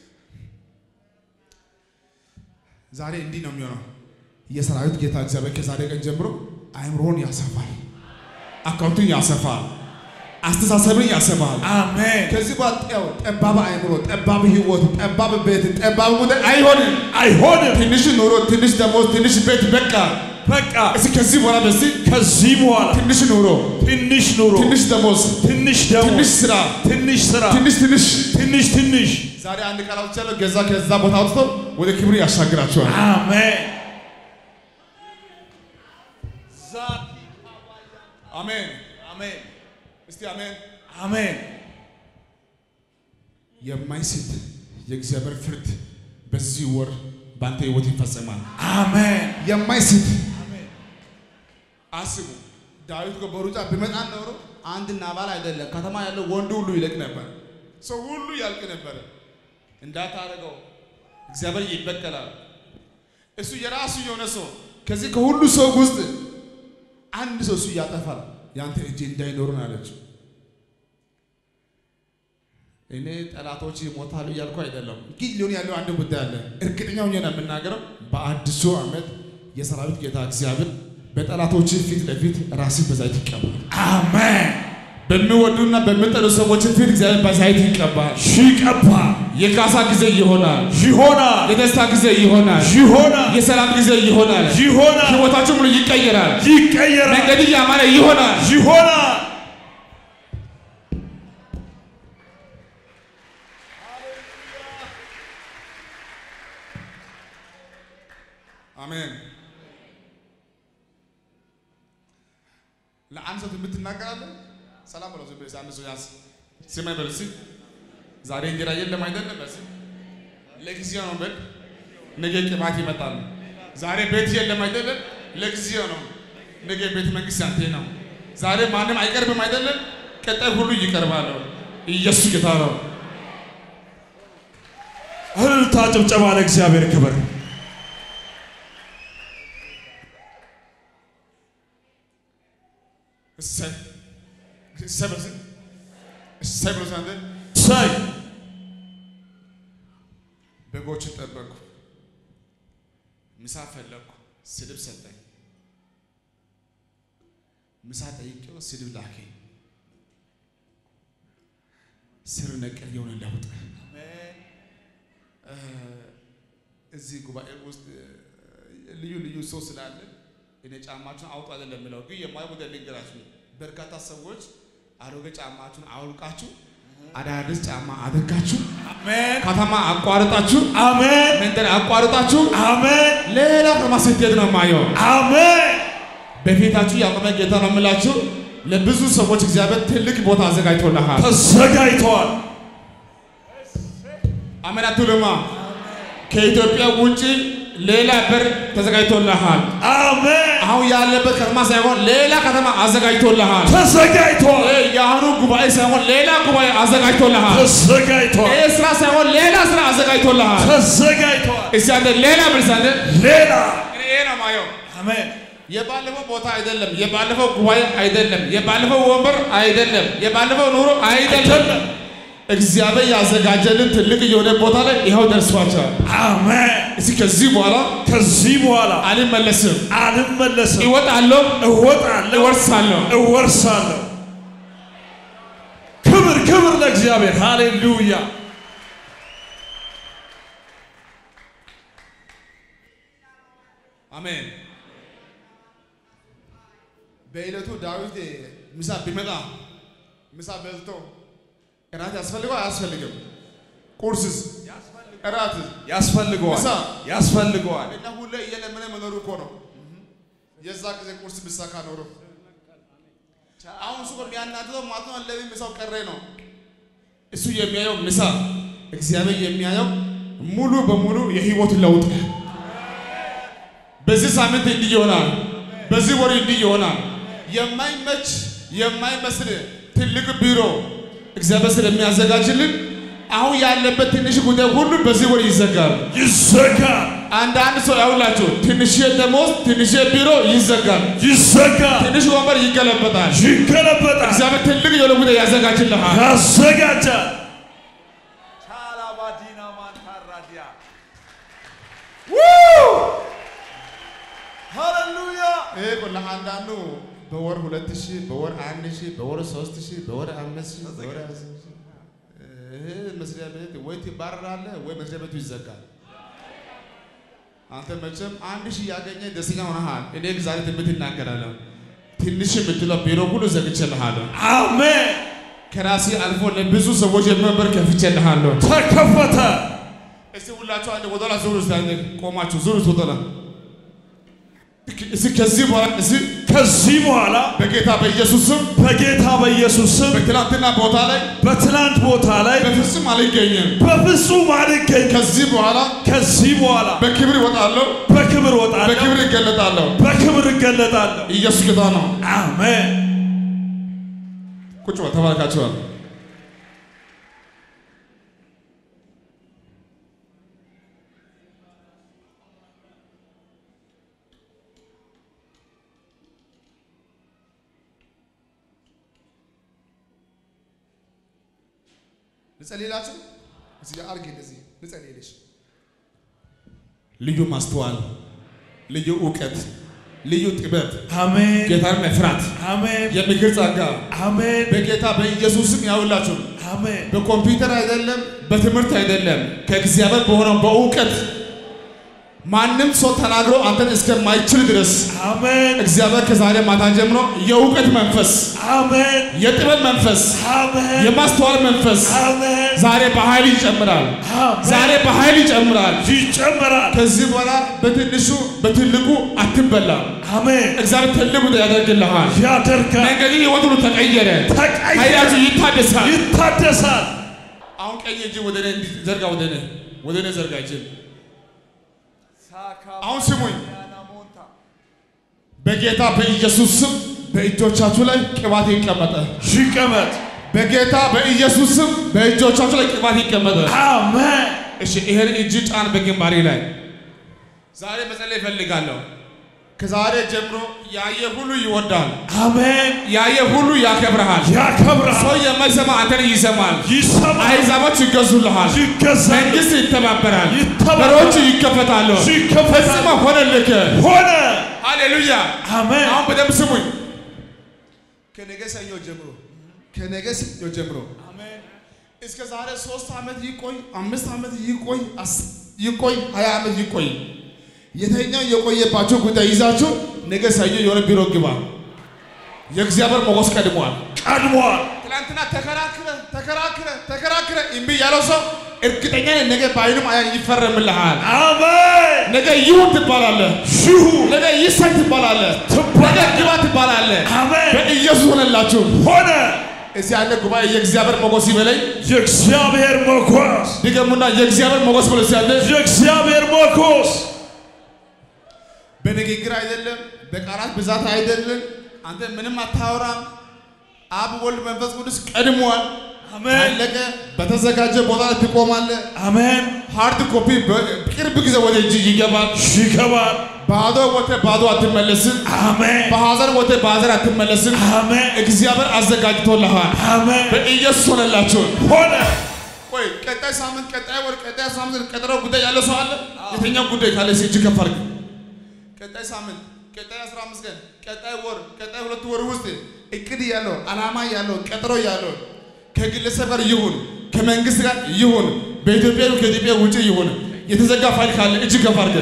ዛሬ እንዲህ ነው የሚሆነው። የሰራዊት ጌታ እግዚአብሔር ከዛሬ ቀን ጀምሮ አእምሮን ያሰፋል፣ አካውንቱን ያሰፋል፣ አስተሳሰብን ያሰፋል። አሜን ከዚህ በኋላ ጤው ጠባብ አእምሮ፣ ጠባብ ህይወት፣ ጠባብ ቤት፣ ጠባብ ጉዳይ አይሆንም። አይሆንም ትንሽ ኑሮ፣ ትንሽ ደሞዝ፣ ትንሽ ቤት በቃ በቃ እስኪ ከዚህ በኋላ በዚህ ከዚህ በኋላ ትንሽ ኑሮ፣ ትንሽ ኑሮ ትንሽ ደሞዝ፣ ትንሽ ደሞ ትንሽ ስራ፣ ትንሽ ስራ ትንሽ ትንሽ ትንሽ ትንሽ ዛሬ አንድ ቃል አውጥቻለሁ። ገዛ ከዛ ቦታ አውጥቶ ወደ ክብር ያሻግራቸዋል። አሜን አሜን አሜን እስቲ አሜን። አሜን የማይስት የእግዚአብሔር ፍርድ በዚህ ወር በአንተ ህይወት ይፈጸማል። አሜን የማይስት አስቡ። ዳዊት እኮ በሩጫ ቢመጣ ኖሮ አንድ ናባል አይደለም ከተማ ያለው ወንድ ሁሉ ይለቅ ነበር፣ ሰው ሁሉ ያልቅ ነበር። እንዳታረገው እግዚአብሔር ይበቀላል። እሱ የራሱ የሆነ ሰው ከዚህ ከሁሉ ሰው ውስጥ አንድ ሰው እሱ ያጠፋል። ያንተ እጅ እንዳይኖሩ ነው ያለችው። እኔ ጠላቶች ይሞታሉ እያልኩ አይደለም፣ ግን ሊሆን ያለው አንድ ጉዳይ አለ። እርግጠኛ ሆኜ ነው የምናገረው። በአዲሱ ዓመት የሰራዊት ጌታ እግዚአብሔር በጠላቶች ፊት ለፊት ራስን በዛይት ይቀባል። አሜን በሚወዱና በሚጠሉ ሰዎች ፊት እግዚአብሔር በዛይት ይቀባል። ሺቀባ የካሳ ጊዜ ይሆናል። ይሆናል የደስታ ጊዜ ይሆናል። ይሆናል የሰላም ጊዜ ይሆናል። ይሆናል ህይወታችሁ ሙሉ ይቀየራል። ይቀየራል መንገድ ያማረ ይሆናል። ይሆናል አሜን። ለአንድ ሰው ትንቢት ትናገራለህ። ሰላም በለው። ዝም ብለህ አንድ ሰው ያዝ። ስማኝ በል እስኪ። ዛሬ እንጀራ የለም አይደለም። በስ ለጊዜው ነው በል። ነገ ቅባት ይመጣል። ዛሬ ቤት የለም አይደለም። ለጊዜው ነው። ነገ ቤተ መንግስት ያንተ ነው። ዛሬ ማንም አይቀርብም አይደለም፣ ቀጣይ ሁሉ ይቀርባል። ኢየሱስ ጌታ ነው። እልልታ ጭብጨባ ለእግዚአብሔር ክብር። እሰይ እሰይ በል እስኪ። እሰይ ብሎ አንተ ሳይ በጎችን ጠበቅኩ፣ ምሳ ፈለግኩ፣ ስድብ ሰጠኝ። ምሳ ጠይቄው ስድብ ላከኝ። ስር ነቀል የሆነ ለውጥ እ፣ እዚህ ጉባኤ ውስጥ እ፣ ልዩ ልዩ ሰው ስላለ እኔ ጫማችሁን አውጡ አይደለም የምለው፣ ግን የማየው ጉዳይ ልንገራችሁ። በርካታ ሰዎች አሮጌ ጫማችሁን አውልቃችሁ አዳዲስ ጫማ አድርጋችሁ አሜን ከተማ አቋርጣችሁ አሜን መንደር አቋርጣችሁ አሜን ሌላ ከተማ ስትሄድ ነው የማየው። አሜን በፊታችሁ ያቆመ ጌታ ነው የምላችሁ። ለብዙ ሰዎች እግዚአብሔር ትልቅ ቦታ አዘጋጅቶልሃል። ተዘጋጅተዋል። አሜን አትሉማ? ከኢትዮጵያ ውጭ ሌላ በር ተዘጋጅቶልሃል። አሜን አሁን ያለበት ከተማ ሳይሆን ሌላ ከተማ አዘጋጅቶልሃል። ተዘጋጅተዋል። ይህ የአሁኑ ጉባኤ ሳይሆን ሌላ ጉባኤ አዘጋጅቶልሃል። ተዘጋጅተዋል። ይህ ስራ ሳይሆን ሌላ ስራ አዘጋጅቶልሃል። ተዘጋጅተዋል። እስቲ አንተ ሌላ ብልስ አንተ ሌላ እኔ ይሄ ነው የማየው። አሜን የባለፈው ቦታ አይደለም፣ የባለፈው ጉባኤ አይደለም፣ የባለፈው ወንበር አይደለም፣ የባለፈው ኑሮ አይደለም። አይደለም። እግዚአብሔር ያዘጋጀልን ትልቅ የሆነ ቦታ ላይ ይኸው ደርሷቸዋል። አሜን። እስኪ ከዚህ በኋላ ከዚህ በኋላ አልመለስም፣ አልመለስም፣ እወጣለሁ፣ እወጣለሁ፣ እወርሳለሁ። እወርሳለሁ። ክብር ክብር ለእግዚአብሔር። ሃሌሉያ አሜን። በዕለቱ ዳዊት ምሳ ቢመጣ ምሳ በልቶ እራት ያስፈልገው አያስፈልግም? ቁርስስ እራት ያስፈልገዋል፣ ምሳ ያስፈልገዋል። እና ሁሌ እየለመነ መኖሩ እኮ ነው። የዛ ጊዜ ቁርስ ብሳካ ኖሮ አሁን እሱ የሚያናድደው ማለት ነው። ለምን ምሳው ቀረ ነው። እሱ የሚያየው ምሳ፣ እግዚአብሔር የሚያየው ሙሉ በሙሉ የህይወት ለውጥ። በዚህ ሳምንት እንዲህ ይሆናል። በዚህ ወር እንዲህ ይሆናል። የማይመች የማይመስል ትልቅ ቢሮ እግዚአብሔር ስለሚያዘጋጅልን አሁን ያለበት ትንሽ ጉዳይ ሁሉ በዚህ ወር ይዘጋል። ይዘጋል፣ አንዳንድ ሰው ያውላችሁ ትንሽ ደሞዝ፣ ትንሽ ቢሮ ይዘጋል፣ ይዘጋል፣ ትንሽ ወንበር ይገለበጣል። ይገለበጣል፣ እግዚአብሔር ትልቅ የሆነ ጉዳይ ያዘጋጅልሃል። ያዘጋጃል። ሃሌሉያ ይሄ እኮ ለአንዳንዱ በወር ሁለት ሺህ በወር አንድ ሺህ በወር ሶስት ሺህ በወር አምስት ሺህ በወር አስር ሺህ ይሄ መስሪያ ቤት ወይ ትባረራለህ ወይ መስሪያ ቤቱ ይዘጋል። አንተ መቼም አንድ ሺህ ያገኘ ደስተኛ ሆነሃል። እኔ ግን ዛሬ ትንቢት እናገራለሁ። ትንሽ የምትለው ቢሮ ሁሉ ዘግቼልሃለሁ። አሜን። ከራሴ አልፎ ለብዙ ሰዎች የመንበር ከፍቼልሃለሁ። ተከፈተ። እስቲ ሁላችሁ አንድ ወደላ ዙሩ። እስቲ አንድ ቆማችሁ ዙሩ። ወደላ እስቲ ከዚህ በኋላ እስቲ ከዚህ በኋላ በጌታ በኢየሱስ ስም በጌታ በኢየሱስ ስም በትናንትና ቦታ ላይ በትናንት ቦታ ላይ በፍጹም አልገኝም። በፍጹም አልገኝ። ከዚህ በኋላ ከዚህ በኋላ በክብር እወጣለሁ፣ በክብር እወጣለሁ፣ በክብር እገለጣለሁ። በክብር እገለጣለሁ። ኢየሱስ ጌታ ነው። አሜን። ቁጭ በል ተባርካችኋል። ልጸልይላችሁ እዚህ ጋር አድርጌ እንደዚህ ልጸልይልሽ። ልዩ ማስተዋል፣ ልዩ እውቀት፣ ልዩ ጥበብ፣ አሜን። ጌታን መፍራት፣ አሜን። የምክር ጸጋ አሜን። በጌታ በኢየሱስም ያውላችሁ። አሜን። በኮምፒውተር አይደለም፣ በትምህርት አይደለም፣ ከእግዚአብሔር በሆነው በእውቀት ማንም ሰው ተናግሮ አንተን እስከማይችል ድረስ አሜን። እግዚአብሔር ከዛሬ ማታ ጀምሮ የእውቀት መንፈስ፣ አሜን። የጥበብ መንፈስ፣ አሜን። የማስተዋል መንፈስ አሜን። ዛሬ በኃይል ይጨምራል። ዛሬ በኃይል ይጨምራል። ይጨመራል። ከዚህ በኋላ በትንሹ በትልቁ አትበላም። አሜን። እግዚአብሔር ትልቁ ያደርግልሃል። ያደርጋል። መንገድ ህይወት ሁሉ ተቀየረ። ተቀየረ። ኃይላችሁ ይታደሳል። ይታደሳል። አሁን ቀኝ እጅ ወደ እኔ እንዲህ ዘርጋ፣ ወደ እኔ ወደ እኔ ዘርጋ እጅ። አሁን ስሙኝ። በጌታ በኢየሱስ ስም በእጆቻችሁ ላይ ቅባት ይቀመጠ። ይቀመጥ። በጌታ በኢየሱስ ስም በእጆቻችሁ ላይ ቅባት ይቀመጠ። አሜን። እሺ ይሄን እጅ ጫን በግንባሬ ላይ። ዛሬ መጸለይ እፈልጋለሁ። ከዛሬ ጀምሮ ያየ ሁሉ ይወዳል፣ አሜን። ያየ ሁሉ ያከብረሃል። ሰው ያከብርሃል፣ የማይሰማ አንተን ይሰማል። ይሰማል፣ አሕዛቦች ይገዙልሃል። ይገዛል፣ መንግስት ይተባበራል፣ ይተባበራል፣ በሮች ይከፈታሉ። ይከፈታል። ፈጽሞ ሆነልህ። ሆነ። ሃሌሉያ። አሜን። አሁን በደንብ ስሙኝ። ከነገ ሰኞ ጀምሮ ከነገ ሰኞ ጀምሮ እስከ ዛሬ ሶስት ዓመት ይቆይ፣ አምስት ዓመት ይቆይ፣ አስ- ይቆይ፣ ሀያ ዓመት ይቆይ፣ የተኛው የቆየባቸው ጉዳይ ይዛችሁ ነገ ሰኞ የሆነ ቢሮ ግባ። የእግዚአብሔር ሞገስ ቀድሟል። ቀድሟል። ትናንትና ተከራክረ ተከራክረ ተከራክረ እምቢ ያለው ሰው እርግጠኛ ነኝ ነገ በዓይኑም አያ ይፈረምልሃል። አሜን። ነገ ይሁን ትባላለህ። ሽሁ ነገ ይሰጥ ትባላለህ። ነገ ግባ ትባላለህ። አሜን። በኢየሱስ ሆነላችሁ። ሆነ። እዚህ ያለ ጉባኤ የእግዚአብሔር ሞገስ ይበለኝ። የእግዚአብሔር ሞገስ፣ ድገሙና የእግዚአብሔር ሞገስ ብሎ ሲያለ የእግዚአብሔር ሞገስ በንግግር አይደለም፣ በቃላት ብዛት አይደለም። አንተ ምንም አታወራም። አብ ወልድ መንፈስ ቅዱስ ቀድሟል። አሜን። አለቀ። በተዘጋጀ ቦታ ላይ ትቆማለህ። አሜን። ሃርድ ኮፒ በቅርብ ጊዜ ወደ እጅ ይገባል። ይገባል። ባዶ ወጥተህ ባዶ አትመለስም። አሜን። በሐዘን ወጥተህ በሐዘን አትመለስም። አሜን። እግዚአብሔር አዘጋጅቶልሃል። አሜን። በኢየሱስ ሆነላችሁ። ሆነ። ቆይ ቀጣይ ሳምንት፣ ቀጣይ ወር፣ ቀጣይ ሳምንት ቀጠሮ ጉዳይ ያለው ሰው አለ? የትኛው ጉዳይ ካለ እጅ ከፍ አድርግ። ቀጣይ ሳምንት፣ ቀጣይ 15 ቀን፣ ቀጣይ ወር፣ ቀጣይ ሁለት ወር ውስጥ እቅድ ያለው ዓላማ ያለው ቀጠሮ ያለው ከግለሰብ ጋር ይሁን ከመንግስት ጋር ይሁን በኢትዮጵያ ይሁን ከኢትዮጵያ ውጭ ይሁን የተዘጋ ፋይል ካለ እጅ ከፍ አድርግ።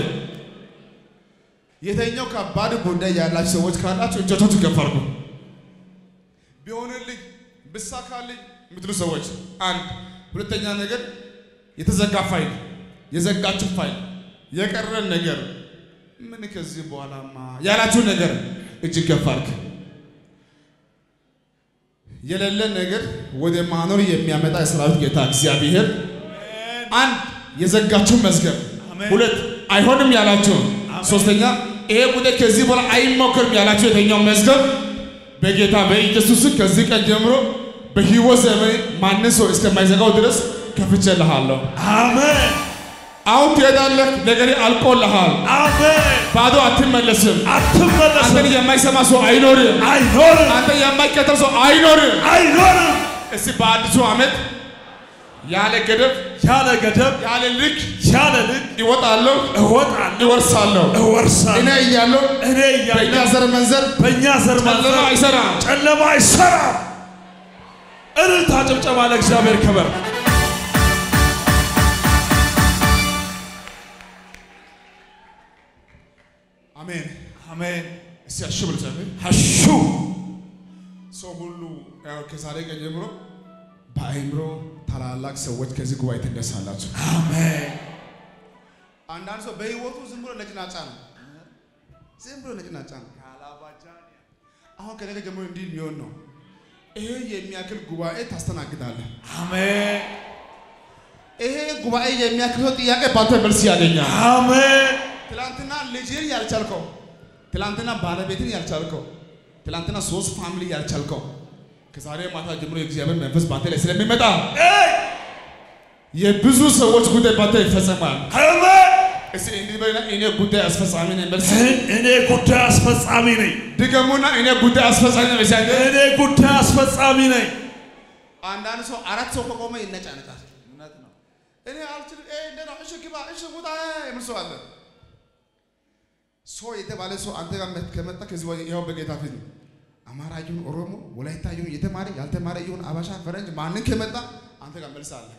የተኛው ከባድ ጉዳይ ያላችሁ ሰዎች ካላችሁ እጆቻችሁ ከፍ አድርጉ። ቢሆንልኝ ብሳካልኝ የምትሉ ሰዎች አንድ ሁለተኛ ነገር የተዘጋ ፋይል የዘጋችሁ ፋይል የቀረን ነገር ምን ከዚህ በኋላማ ያላችሁ ነገር እጅግ ከፍ አድርግ። የሌለን ነገር ወደ ማኖር የሚያመጣ የሰራዊት ጌታ እግዚአብሔር አንድ የዘጋችሁ መዝገብ፣ አሜን። ሁለት አይሆንም ያላችሁ፣ ሶስተኛ ይሄ ጉዳይ ከዚህ በኋላ አይሞክርም ያላችሁ የተኛው መዝገብ በጌታ በኢየሱስ ስም ከዚህ ቀን ጀምሮ በሕይወት ዘመን ማንን ሰው እስከማይዘጋው ድረስ ከፍቼልሃለሁ። አሜን። አሁን ትሄዳለህ፣ ነገሬ አልቆልሃል። አሜን። ባዶ አትመለስም። አትመለስም። አንተን የማይሰማ ሰው አይኖርም። አይኖርም። አንተ የማይከተል ሰው አይኖርም። አይኖርም። እስቲ በአዲሱ ዓመት ያለ ገደብ ያለ ገደብ ያለ ልክ ያለ ልክ ይወጣለሁ፣ እወጣለሁ፣ ይወርሳለሁ። እኔ እወርሳለሁ። እያለሁ እኔ በእኛ እያለሁ ዘር መንዘር በእኛ ዘር ጨለማ ማንዘር አይሰራም። ጨለማ አይሰራም። እልልታ ጭብጨባ ለእግዚአብሔር ክብር። አሜን። አሜን። እስቲ አሹ ብሎ ጸልይ። ሀሹ ሰው ሁሉ ያው ከዛሬ ቀን ጀምሮ በአእምሮ ታላላቅ ሰዎች ከዚህ ጉባኤ ትነሳላችሁ። አሜን። አንዳንድ ሰው በህይወቱ ዝም ብሎ ነጭናጫ ነው። ዝም ብሎ ነጭናጫ ነው። አሁን ከነገ ጀምሮ እንዲህ ሊሆን ነው። ይሄ የሚያክል ጉባኤ ታስተናግዳለህ። አሜን። ይሄ ጉባኤ የሚያክል ሰው ጥያቄ ባንተ መልስ ያገኛል። አሜን። ትላንትና ልጅህን ያልቻልከው፣ ትላንትና ባለቤትን ያልቻልከው፣ ትላንትና ሶስት ፋሚሊ ያልቻልከው ከዛሬ ማታ ጀምሮ የእግዚአብሔር መንፈስ ባንተ ላይ ስለሚመጣ ኤይ! የብዙ ሰዎች ጉዳይ ባንተ ይፈጸማል። አሜን። እስቲ እንዲህ በልና እኔ ጉዳይ አስፈጻሚ ነኝ። መልስ እኔ ጉዳይ አስፈጻሚ ነኝ። ድገሙና እኔ ጉዳይ አስፈጻሚ ነኝ። በዚያ እኔ ጉዳይ አስፈጻሚ ነኝ። አንዳንድ ሰው አራት ሰው ከቆመ ይነጫነጫል። እውነት ነው። እኔ አልችልም። ኤ እንደ ነው። እሺ ግባ፣ እሺ ውጣ የሚል ሰው አለ። ሰው የተባለ ሰው አንተ ጋር መት- ከመጣ ከዚህ ወዲህ ይኸው በጌታ ፊት ነው። አማራ ይሁን ኦሮሞ፣ ወላይታ ይሁን የተማረ ያልተማረ ይሁን አበሻ፣ ፈረንጅ ማንን ከመጣ አንተ ጋር መልስ አለ።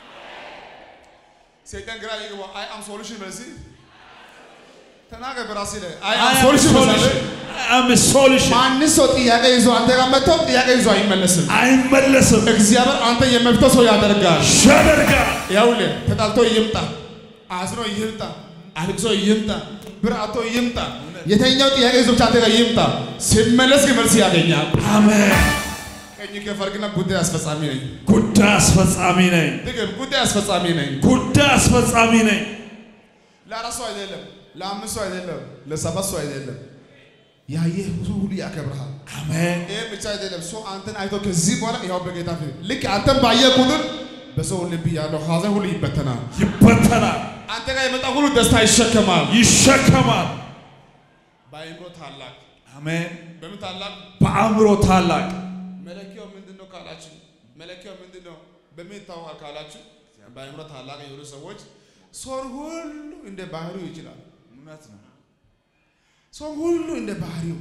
ሰይጣን ግራ ይገባ። አይ አም ሶሉሽን በሲ ተናገር በራሴ ላይ አይ አም ሶሉሽን በሳለ አም ሶሉሽን ማንን ሰው ጥያቄ ይዞ አንተ ጋር መጥቶ ጥያቄ ይዞ አይመለስም። አይመለስም። እግዚአብሔር አንተ የመፍተው ሰው ያደርጋል። ያደርጋል። ያውልህ ተጣልቶ ይምጣ፣ አዝኖ ይምጣ፣ አልቅሶ ይምጣ፣ ብር አጥቶ ይምጣ፣ የተኛው ጥያቄ ይዞ ብቻ አንተ ጋር ይምጣ። ሲመለስ ግን መልስ ያገኛል። አሜን። ቀኝ ከፈርግና ጉዳይ አስፈጻሚ ነኝ። ጉዳይ አስፈጻሚ ነኝ። ድግም ጉዳይ አስፈጻሚ ነኝ። ጉዳይ አስፈጻሚ ነኝ። ለአራት ሰው አይደለም፣ ለአምስት ሰው አይደለም፣ ለሰባት ሰው አይደለም። ያየህ ሰው ሁሉ ያከብርሃል። አሜን ይህ ብቻ አይደለም። ሰው አንተን አይቶ ከዚህ በኋላ ይኸው በጌታ ፊት ልክ አንተን ባየ ቁጥር በሰው ልብ ያለው ሐዘን ሁሉ ይበተናል። ይበተናል፣ አንተ ጋር የመጣ ሁሉ ደስታ ይሸከማል። ይሸከማል። በአእምሮ ታላቅ አሜን በምን ታላቅ በአእምሮ ታላቅ መለኪያው ምንድን ነው ካላችሁ፣ መለኪያው ምንድን ነው በምን ይታወቃል ካላችሁ፣ በአእምሮ ታላቅ የሆኑ ሰዎች ሰውን ሁሉ እንደ ባህሪው ይችላል። እውነት ነው። ሰውን ሁሉ እንደ ባህሪው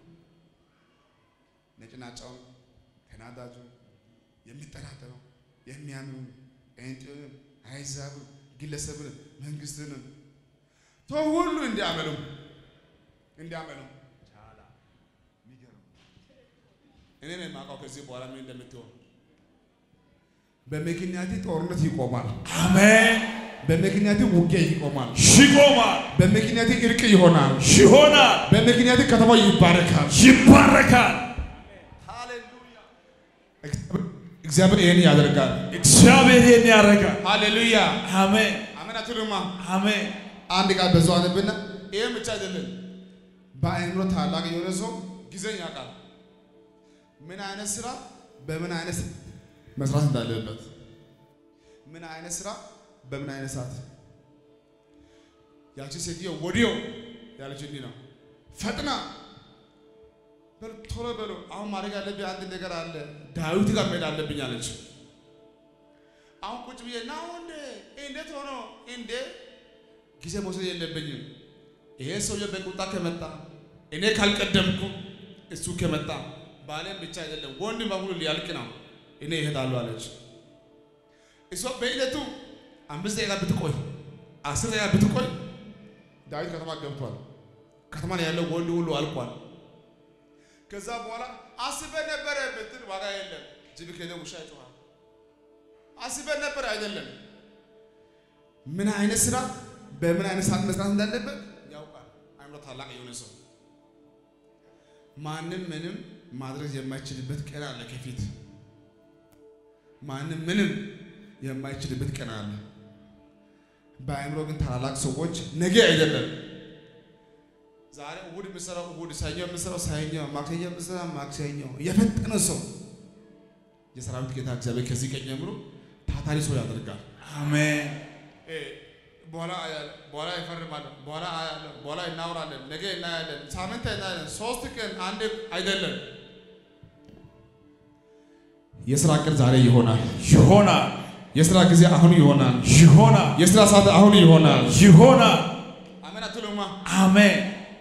ነጭናጫውን፣ ተናዳጁን፣ የሚጠራጠረው፣ የሚያምኑ ጴንጤውንም፣ አሕዛብን፣ ግለሰብንም፣ መንግስትንም ሰው ሁሉ እንዲያመኑ እንዲያመኑ እኔ ነው የማውቀው ከዚህ በኋላ ምን እንደምትሆን። በምክንያት ጦርነት ይቆማል። አሜን በምክንያት ውጊያ ይቆማል። ይቆማል፣ በምክንያት እርቅ ይሆናል። ይሆናል፣ በምክንያት ከተማው ይባረካል። ይባረካል። እግዚአብሔር ይህን ያደርጋል። እግዚአብሔር ይህን ያደርጋል። ሃሌሉያ አሜን አሜን አትሉማ? አሜን አንድ ቃል በዛው አነብና ይህም ብቻ አይደለም። በአእምሮ ታላቅ የሆነ ሰው ጊዜን ያውቃል። ምን አይነት ስራ በምን አይነት መስራት እንዳለበት፣ ምን አይነት ስራ በምን አይነት ሰዓት። ያቺ ሴትዮ ወዲያው ያለች እንዲህ ነው፣ ፈጥና በል ቶሎ በሎ፣ አሁን ማድረግ ያለብኝ አንድ ነገር አለ፣ ዳዊት ጋር መሄድ አለብኝ አለች። አሁን ቁጭ ብዬ ና ወንድ እንዴት ሆኖ እንዴ ጊዜ መውሰድ የለብኝም። ይሄ ሰውዬ በቁጣ ከመጣ እኔ ካልቀደምኩ እሱ ከመጣ ባሌም ብቻ አይደለም ወንድ በሙሉ ሊያልቅ ነው። እኔ ይሄዳሉ አለች። እሷ በዕለቱ አምስት ደቂቃ ብትቆይ አስር ደቂቃ ብትቆይ ዳዊት ከተማ ገብቷል። ከተማ ላይ ያለው ወንድ ሁሉ አልቋል። ከዛ በኋላ አስበን ነበረ ብትል ዋጋ የለም። ጅብ ከሄደ ውሻ ይጮኻል። አስበን ነበር አይደለም። ምን አይነት ስራ በምን አይነት ሰዓት መስራት እንዳለበት ያውቃል። አእምሮ ታላቅ የሆነ ሰው ማንም ምንም ማድረግ የማይችልበት ቀን አለ ከፊት። ማንም ምንም የማይችልበት ቀን አለ። በአእምሮ ግን ታላላቅ ሰዎች ነገ አይደለም ዛሬ እሑድ የምሰራው እሑድ፣ ሰኞ የምሰራው ሰኞ፣ ማክሰኞ የምሰራው ማክሰኞ የፈጠነ ሰው የሰራዊት ጌታ እግዚአብሔር ከዚህ ቀን ጀምሮ ታታሪ ሰው ያደርጋል። አሜን በኋላ አያለሁ፣ በኋላ ይፈርማለን፣ በኋላ አያለሁ፣ በኋላ እናወራለን፣ ነገ እናያለን፣ ሳምንት እናያለን፣ ሶስት ቀን አንድ አይደለም። የስራ ቀን ዛሬ ይሆናል። ይሆናል የስራ ጊዜ አሁን ይሆናል። ይሆናል የስራ ሰዓት አሁን ይሆናል። ይሆናል። አሜን አትሉማ? አሜን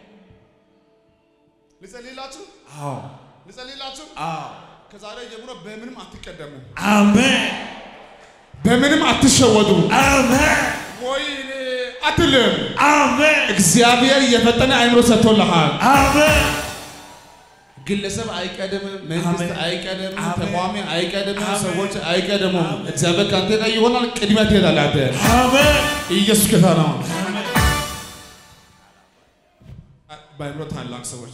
ልጸልይላችሁ፣ አዎ ልጸልይላችሁ። አዎ ከዛሬ ጀምሮ በምንም አትቀደሙ፣ አሜን በምንም አትሸወዱ። አሜን ወይኔ አትልም። አሜን እግዚአብሔር የፈጠነ አእምሮ ሰጥቶልሃል። አሜን ግለሰብ አይቀድምም፣ መንግስት አሜን። አይቀድምም፣ አሜን። ተቋሚ አይቀድምም፣ አሜን። ሰዎች አይቀድሙም። አሜን። እግዚአብሔር ከአንተ ጋር ይሆናል። ቅድሚያ ትሄዳለህ አንተ። አሜን ኢየሱስ ጌታ ነው። በአእምሮ ታላቅ ሰዎች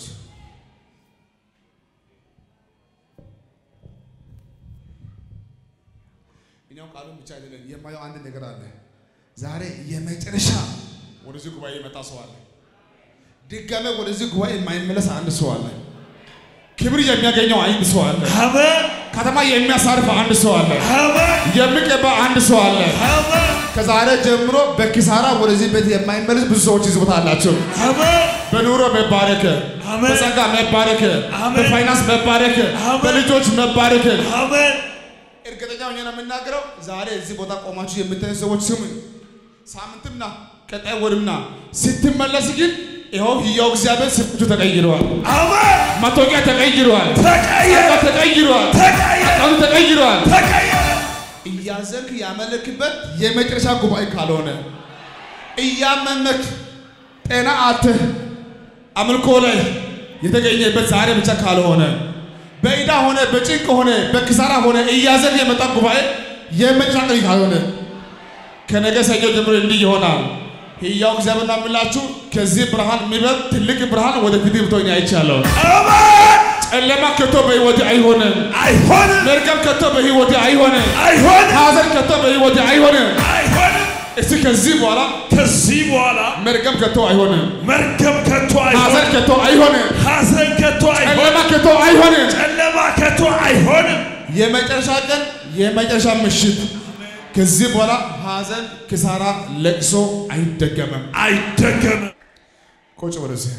እኛው ቃሉን ብቻ አይደለም የማየው አንድ ነገር አለ። ዛሬ የመጨረሻ ወደዚህ ጉባኤ የመጣ ሰው አለ። ድጋሜ ወደዚህ ጉባኤ የማይመለስ አንድ ሰው አለ። ክብር የሚያገኘው አንድ ሰው አለ። አሜን ከተማ የሚያሳርፍ አንድ ሰው አለ። አሜን የሚቀባ አንድ ሰው አለ። አሜን ከዛሬ ጀምሮ በኪሳራ ወደዚህ ቤት የማይመለስ ብዙ ሰዎች ይዝቦታ አላቸው። አሜን በኑሮ መባረክ፣ አሜን። በጸጋ መባረክ፣ አሜን። በፋይናንስ መባረክ፣ አሜን። በልጆች መባረክ። አሜን እርግጠኛ ሆኜ ነው የምናገረው። ዛሬ እዚህ ቦታ ቆማችሁ የምታዩ ሰዎች ስሙኝ። ሳምንትምና ቀጣይ ወርምና ስትመለስ ግን ይኸው ሕያው እግዚአብሔር ስራችሁ ተቀይረዋል። አሜን መታወቂያ ተቀይረዋል። ተቀየረ ጸጋ ተቀይረዋል። ተቀየረ አቃሉ ተቀይረዋል። ተቀየረ እያዘንክ ያመለክበት የመጨረሻ ጉባኤ ካልሆነ እያመመክ ጤና አትህ አምልኮ ላይ የተገኘበት ዛሬ ብቻ ካልሆነ በዕዳ ሆነ በጭንቅ ሆነ በኪሳራ ሆነ እያዘን የመጣ ጉባኤ የመጨረሻ ቀን ካልሆነ ከነገ ሰኞ ጀምሮ እንዲህ ይሆናል። ሕያው እግዚአብሔር ነው የምላችሁ ከዚህ ብርሃን የሚበልጥ ትልቅ ብርሃን ወደፊት ብቶኝ አይቻለሁ። አሜን ጨለማ ከቶ በሕይወቴ አይሆንም። አይሆንም መርገም ከቶ በሕይወቴ አይሆንም። አይሆንም ሐዘን ከቶ በሕይወቴ አይሆንም። አይሆንም እስቲ ከዚህ በኋላ ከዚህ በኋላ መርገም ከቶ አይሆንም፣ መርገም ከቶ ሐዘን አይሆንም፣ ከቶ አይሆንም፣ ሐዘን ከቶ ጨለማ አይሆንም፣ ከቶ አይሆንም። ጨለማ ከቶ አይሆንም። የመጨረሻ ቀን የመጨረሻ ምሽት ከዚህ በኋላ ሐዘን፣ ክሳራ፣ ለቅሶ አይደገምም። አይደገምም። ቁጭ ወደዚህ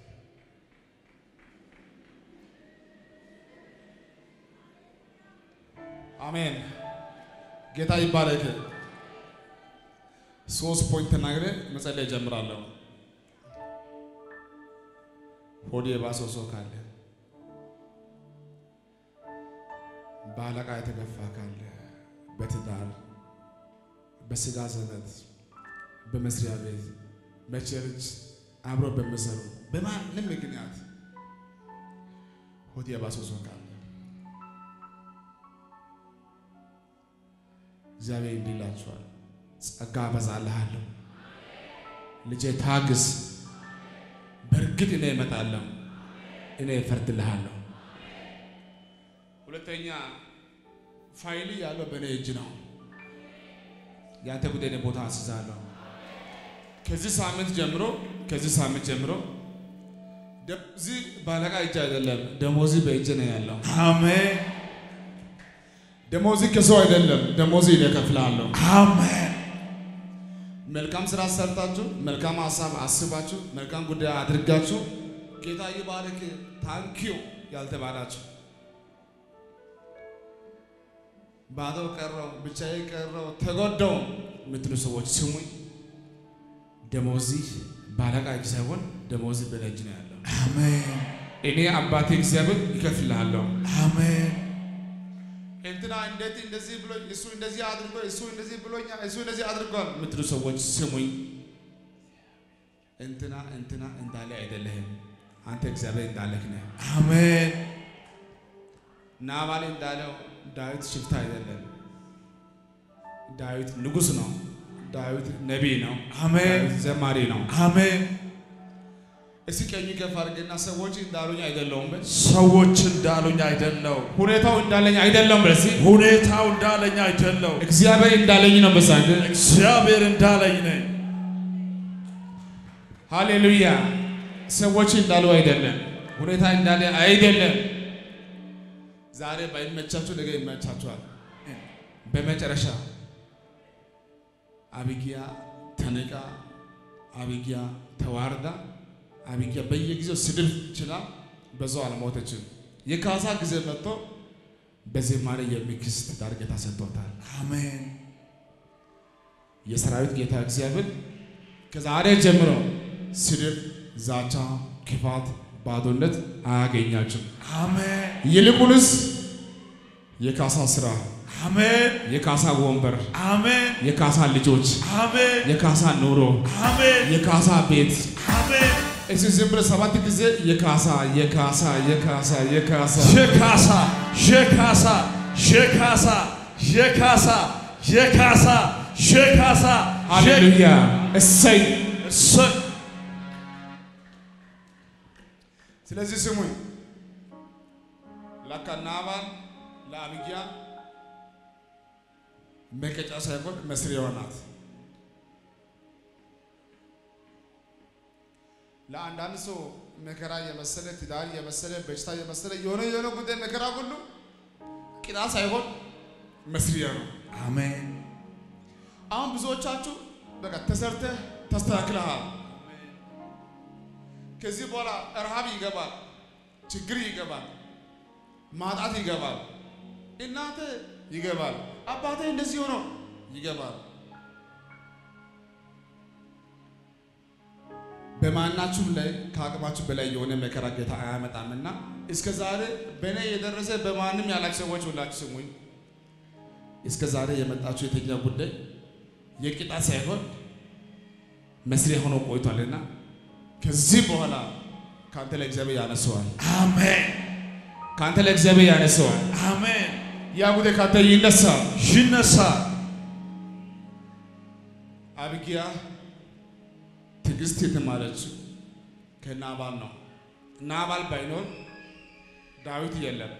አሜን። ጌታ ይባረክ። ሶስት ፖይንት ተናግሬ መጸለይ እጀምራለሁ። ሆዴ የባሰው ሰው ካለ በአለቃ የተገፋ ካለ በትዳር በስጋ ዘመድ በመስሪያ ቤት በቸርች አብሮ በሚሰሩ በማንም ምክንያት ሆድ የባሰው ሰው ካለ እግዚአብሔር እንዲህ ይላችኋል፣ ጸጋ አበዛልሃለሁ፣ ልጄ ታግስ፣ በእርግጥ እኔ እመጣለሁ፣ እኔ እፈርድልሃለሁ። ሁለተኛ ፋይል ያለው በእኔ እጅ ነው። ያንተ ጉዳይ እኔ ቦታ አስይዛለሁ። ከዚህ ሳምንት ጀምሮ ከዚህ ሳምንት ጀምሮ ደሞዚ ባለቃ እጅ አይደለም፣ ደሞዚ በእጅ ነው ያለው። አሜን ደሞዚ ከሰው አይደለም፣ ደሞዚ እኔ እከፍልሃለሁ። አሜን መልካም ስራ ሰርታችሁ መልካም ሀሳብ አስባችሁ መልካም ጉዳይ አድርጋችሁ ጌታ ይባርክ ታንኪዩ ያልተባላችሁ ባዶ ቀረው ብቻዬ ቀረው ተጎዳው የምትሉ ሰዎች ስሙኝ። ደሞዚ ባለቃ እጅ ሳይሆን ደሞዚ በእኔ እጅ ነው ያለው። አሜን እኔ አባቴ እግዚአብሔር ይከፍልሃለሁ። አሜን እንትና እንዴት እንደዚህ ብሎኝ እሱ እንደዚህ አድርጎ እሱ እንደዚህ ብሎኛል እሱ እንደዚህ አድርጓል የምትሉ ሰዎች ስሙኝ። እንትና እንትና እንዳለ አይደለህም። አንተ እግዚአብሔር እንዳለህ ነህ። አሜን ናባል እንዳለው ዳዊት ሽፍታ አይደለም። ዳዊት ንጉሥ ነው። ዳዊት ነቢይ ነው። አሜን ዳዊት ዘማሪ ነው። አሜን እስኪ ቀኝ ከፍ አድርግና ሰዎች እንዳሉኝ አይደለሁም በል። ሰዎች እንዳሉኝ አይደለው፣ ሁኔታው እንዳለኝ አይደለም በል። እስኪ ሁኔታው እንዳለኝ አይደለው፣ እግዚአብሔር እንዳለኝ ነው በሳንድ እግዚአብሔር እንዳለኝ ነኝ። ሃሌሉያ። ሰዎች እንዳሉ አይደለም፣ ሁኔታ እንዳለ አይደለም። ዛሬ ባይመቻችሁ ነገ ይመቻችኋል። በመጨረሻ አቢጊያ ተንቃ፣ አቢጊያ ተዋርዳ፣ አቢጊያ በየጊዜው ስድብ ችላ በዛው አልሞተችም። የካሳ ጊዜ መጥቶ በዝማሬ የሚክስ ትዳር ጌታ ሰጥቶታል። አሜን የሰራዊት ጌታ እግዚአብሔር ከዛሬ ጀምሮ ስድብ፣ ዛቻ፣ ክፋት፣ ባዶነት አያገኛችሁም። አሜን ይልቁንስ የካሳ ስራ፣ አሜን የካሳ ወንበር፣ አሜን የካሳ ልጆች፣ አሜን የካሳ ኑሮ፣ አሜን የካሳ ቤት አሜን እሺ፣ ዝም ብለህ ሰባት ጊዜ የካሳ የካሳ የካሳ የካሳ የካሳ የካሳ የካሳ የካሳ የካሳ የካሳ ሃሌሉያ እሰይ። እሰይ ስለዚህ ስሙኝ፣ ለካ ናባል ለአቢግያ መቀጫ ሳይሆን መስሪያዋ ናት። ለአንዳንድ ሰው መከራ የመሰለ ትዳር የመሰለ በሽታ የመሰለ የሆነ የሆነ ጉዳይ መከራ ሁሉ ቅጣ ሳይሆን መስሪያ ነው። አሜን አሁን ብዙዎቻችሁ በቃ ተሰርተህ ተስተካክለሃል። ከዚህ በኋላ ረሃብ ይገባል፣ ችግር ይገባል፣ ማጣት ይገባል፣ እናተ ይገባል፣ አባቴ እንደዚህ ሆኖ ይገባል። በማናችሁም ላይ ከአቅማችሁ በላይ የሆነ መከራ ጌታ አያመጣምና እስከ ዛሬ በእኔ የደረሰ በማንም ያላችሁ ሰዎች ሁላችሁ ስሙኝ። እስከ ዛሬ የመጣችሁ የተኛ ጉዳይ የቅጣት ሳይሆን መስሪያ ሆኖ ቆይቷልና ከዚህ በኋላ ከአንተ ላይ እግዚአብሔር ያነሰዋል። አሜን ከአንተ ላይ እግዚአብሔር ያነሰዋል። አሜን ያ ጉዳይ ከአንተ ይነሳል። ይነሳ አቢግያ ትዕግስት የተማረችው ከናባል ነው። ናባል ባይኖር ዳዊት የለም።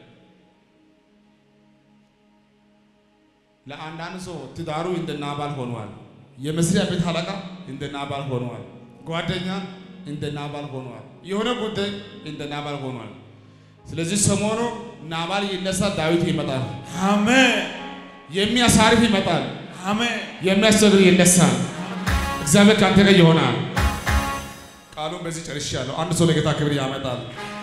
ለአንዳንድ ሰው ትዳሩ እንደ ናባል ሆኗል። የመስሪያ ቤት አለቃ እንደ ናባል ሆነዋል። ጓደኛ እንደ ናባል ሆነዋል። የሆነ ጉዳይ እንደ ናባል ሆኗል። ስለዚህ ሰሞኑ ናባል ይነሳ፣ ዳዊት ይመጣል። አሜን የሚያሳርፍ ይመጣል፣ አሜን የሚያስቸግር ይነሳል። እግዚአብሔር ከአንተ ጋር ይሆናል። ቃሉን በዚህ ጨርሻለሁ። አንድ ሰው ለጌታ ክብር ያመጣል።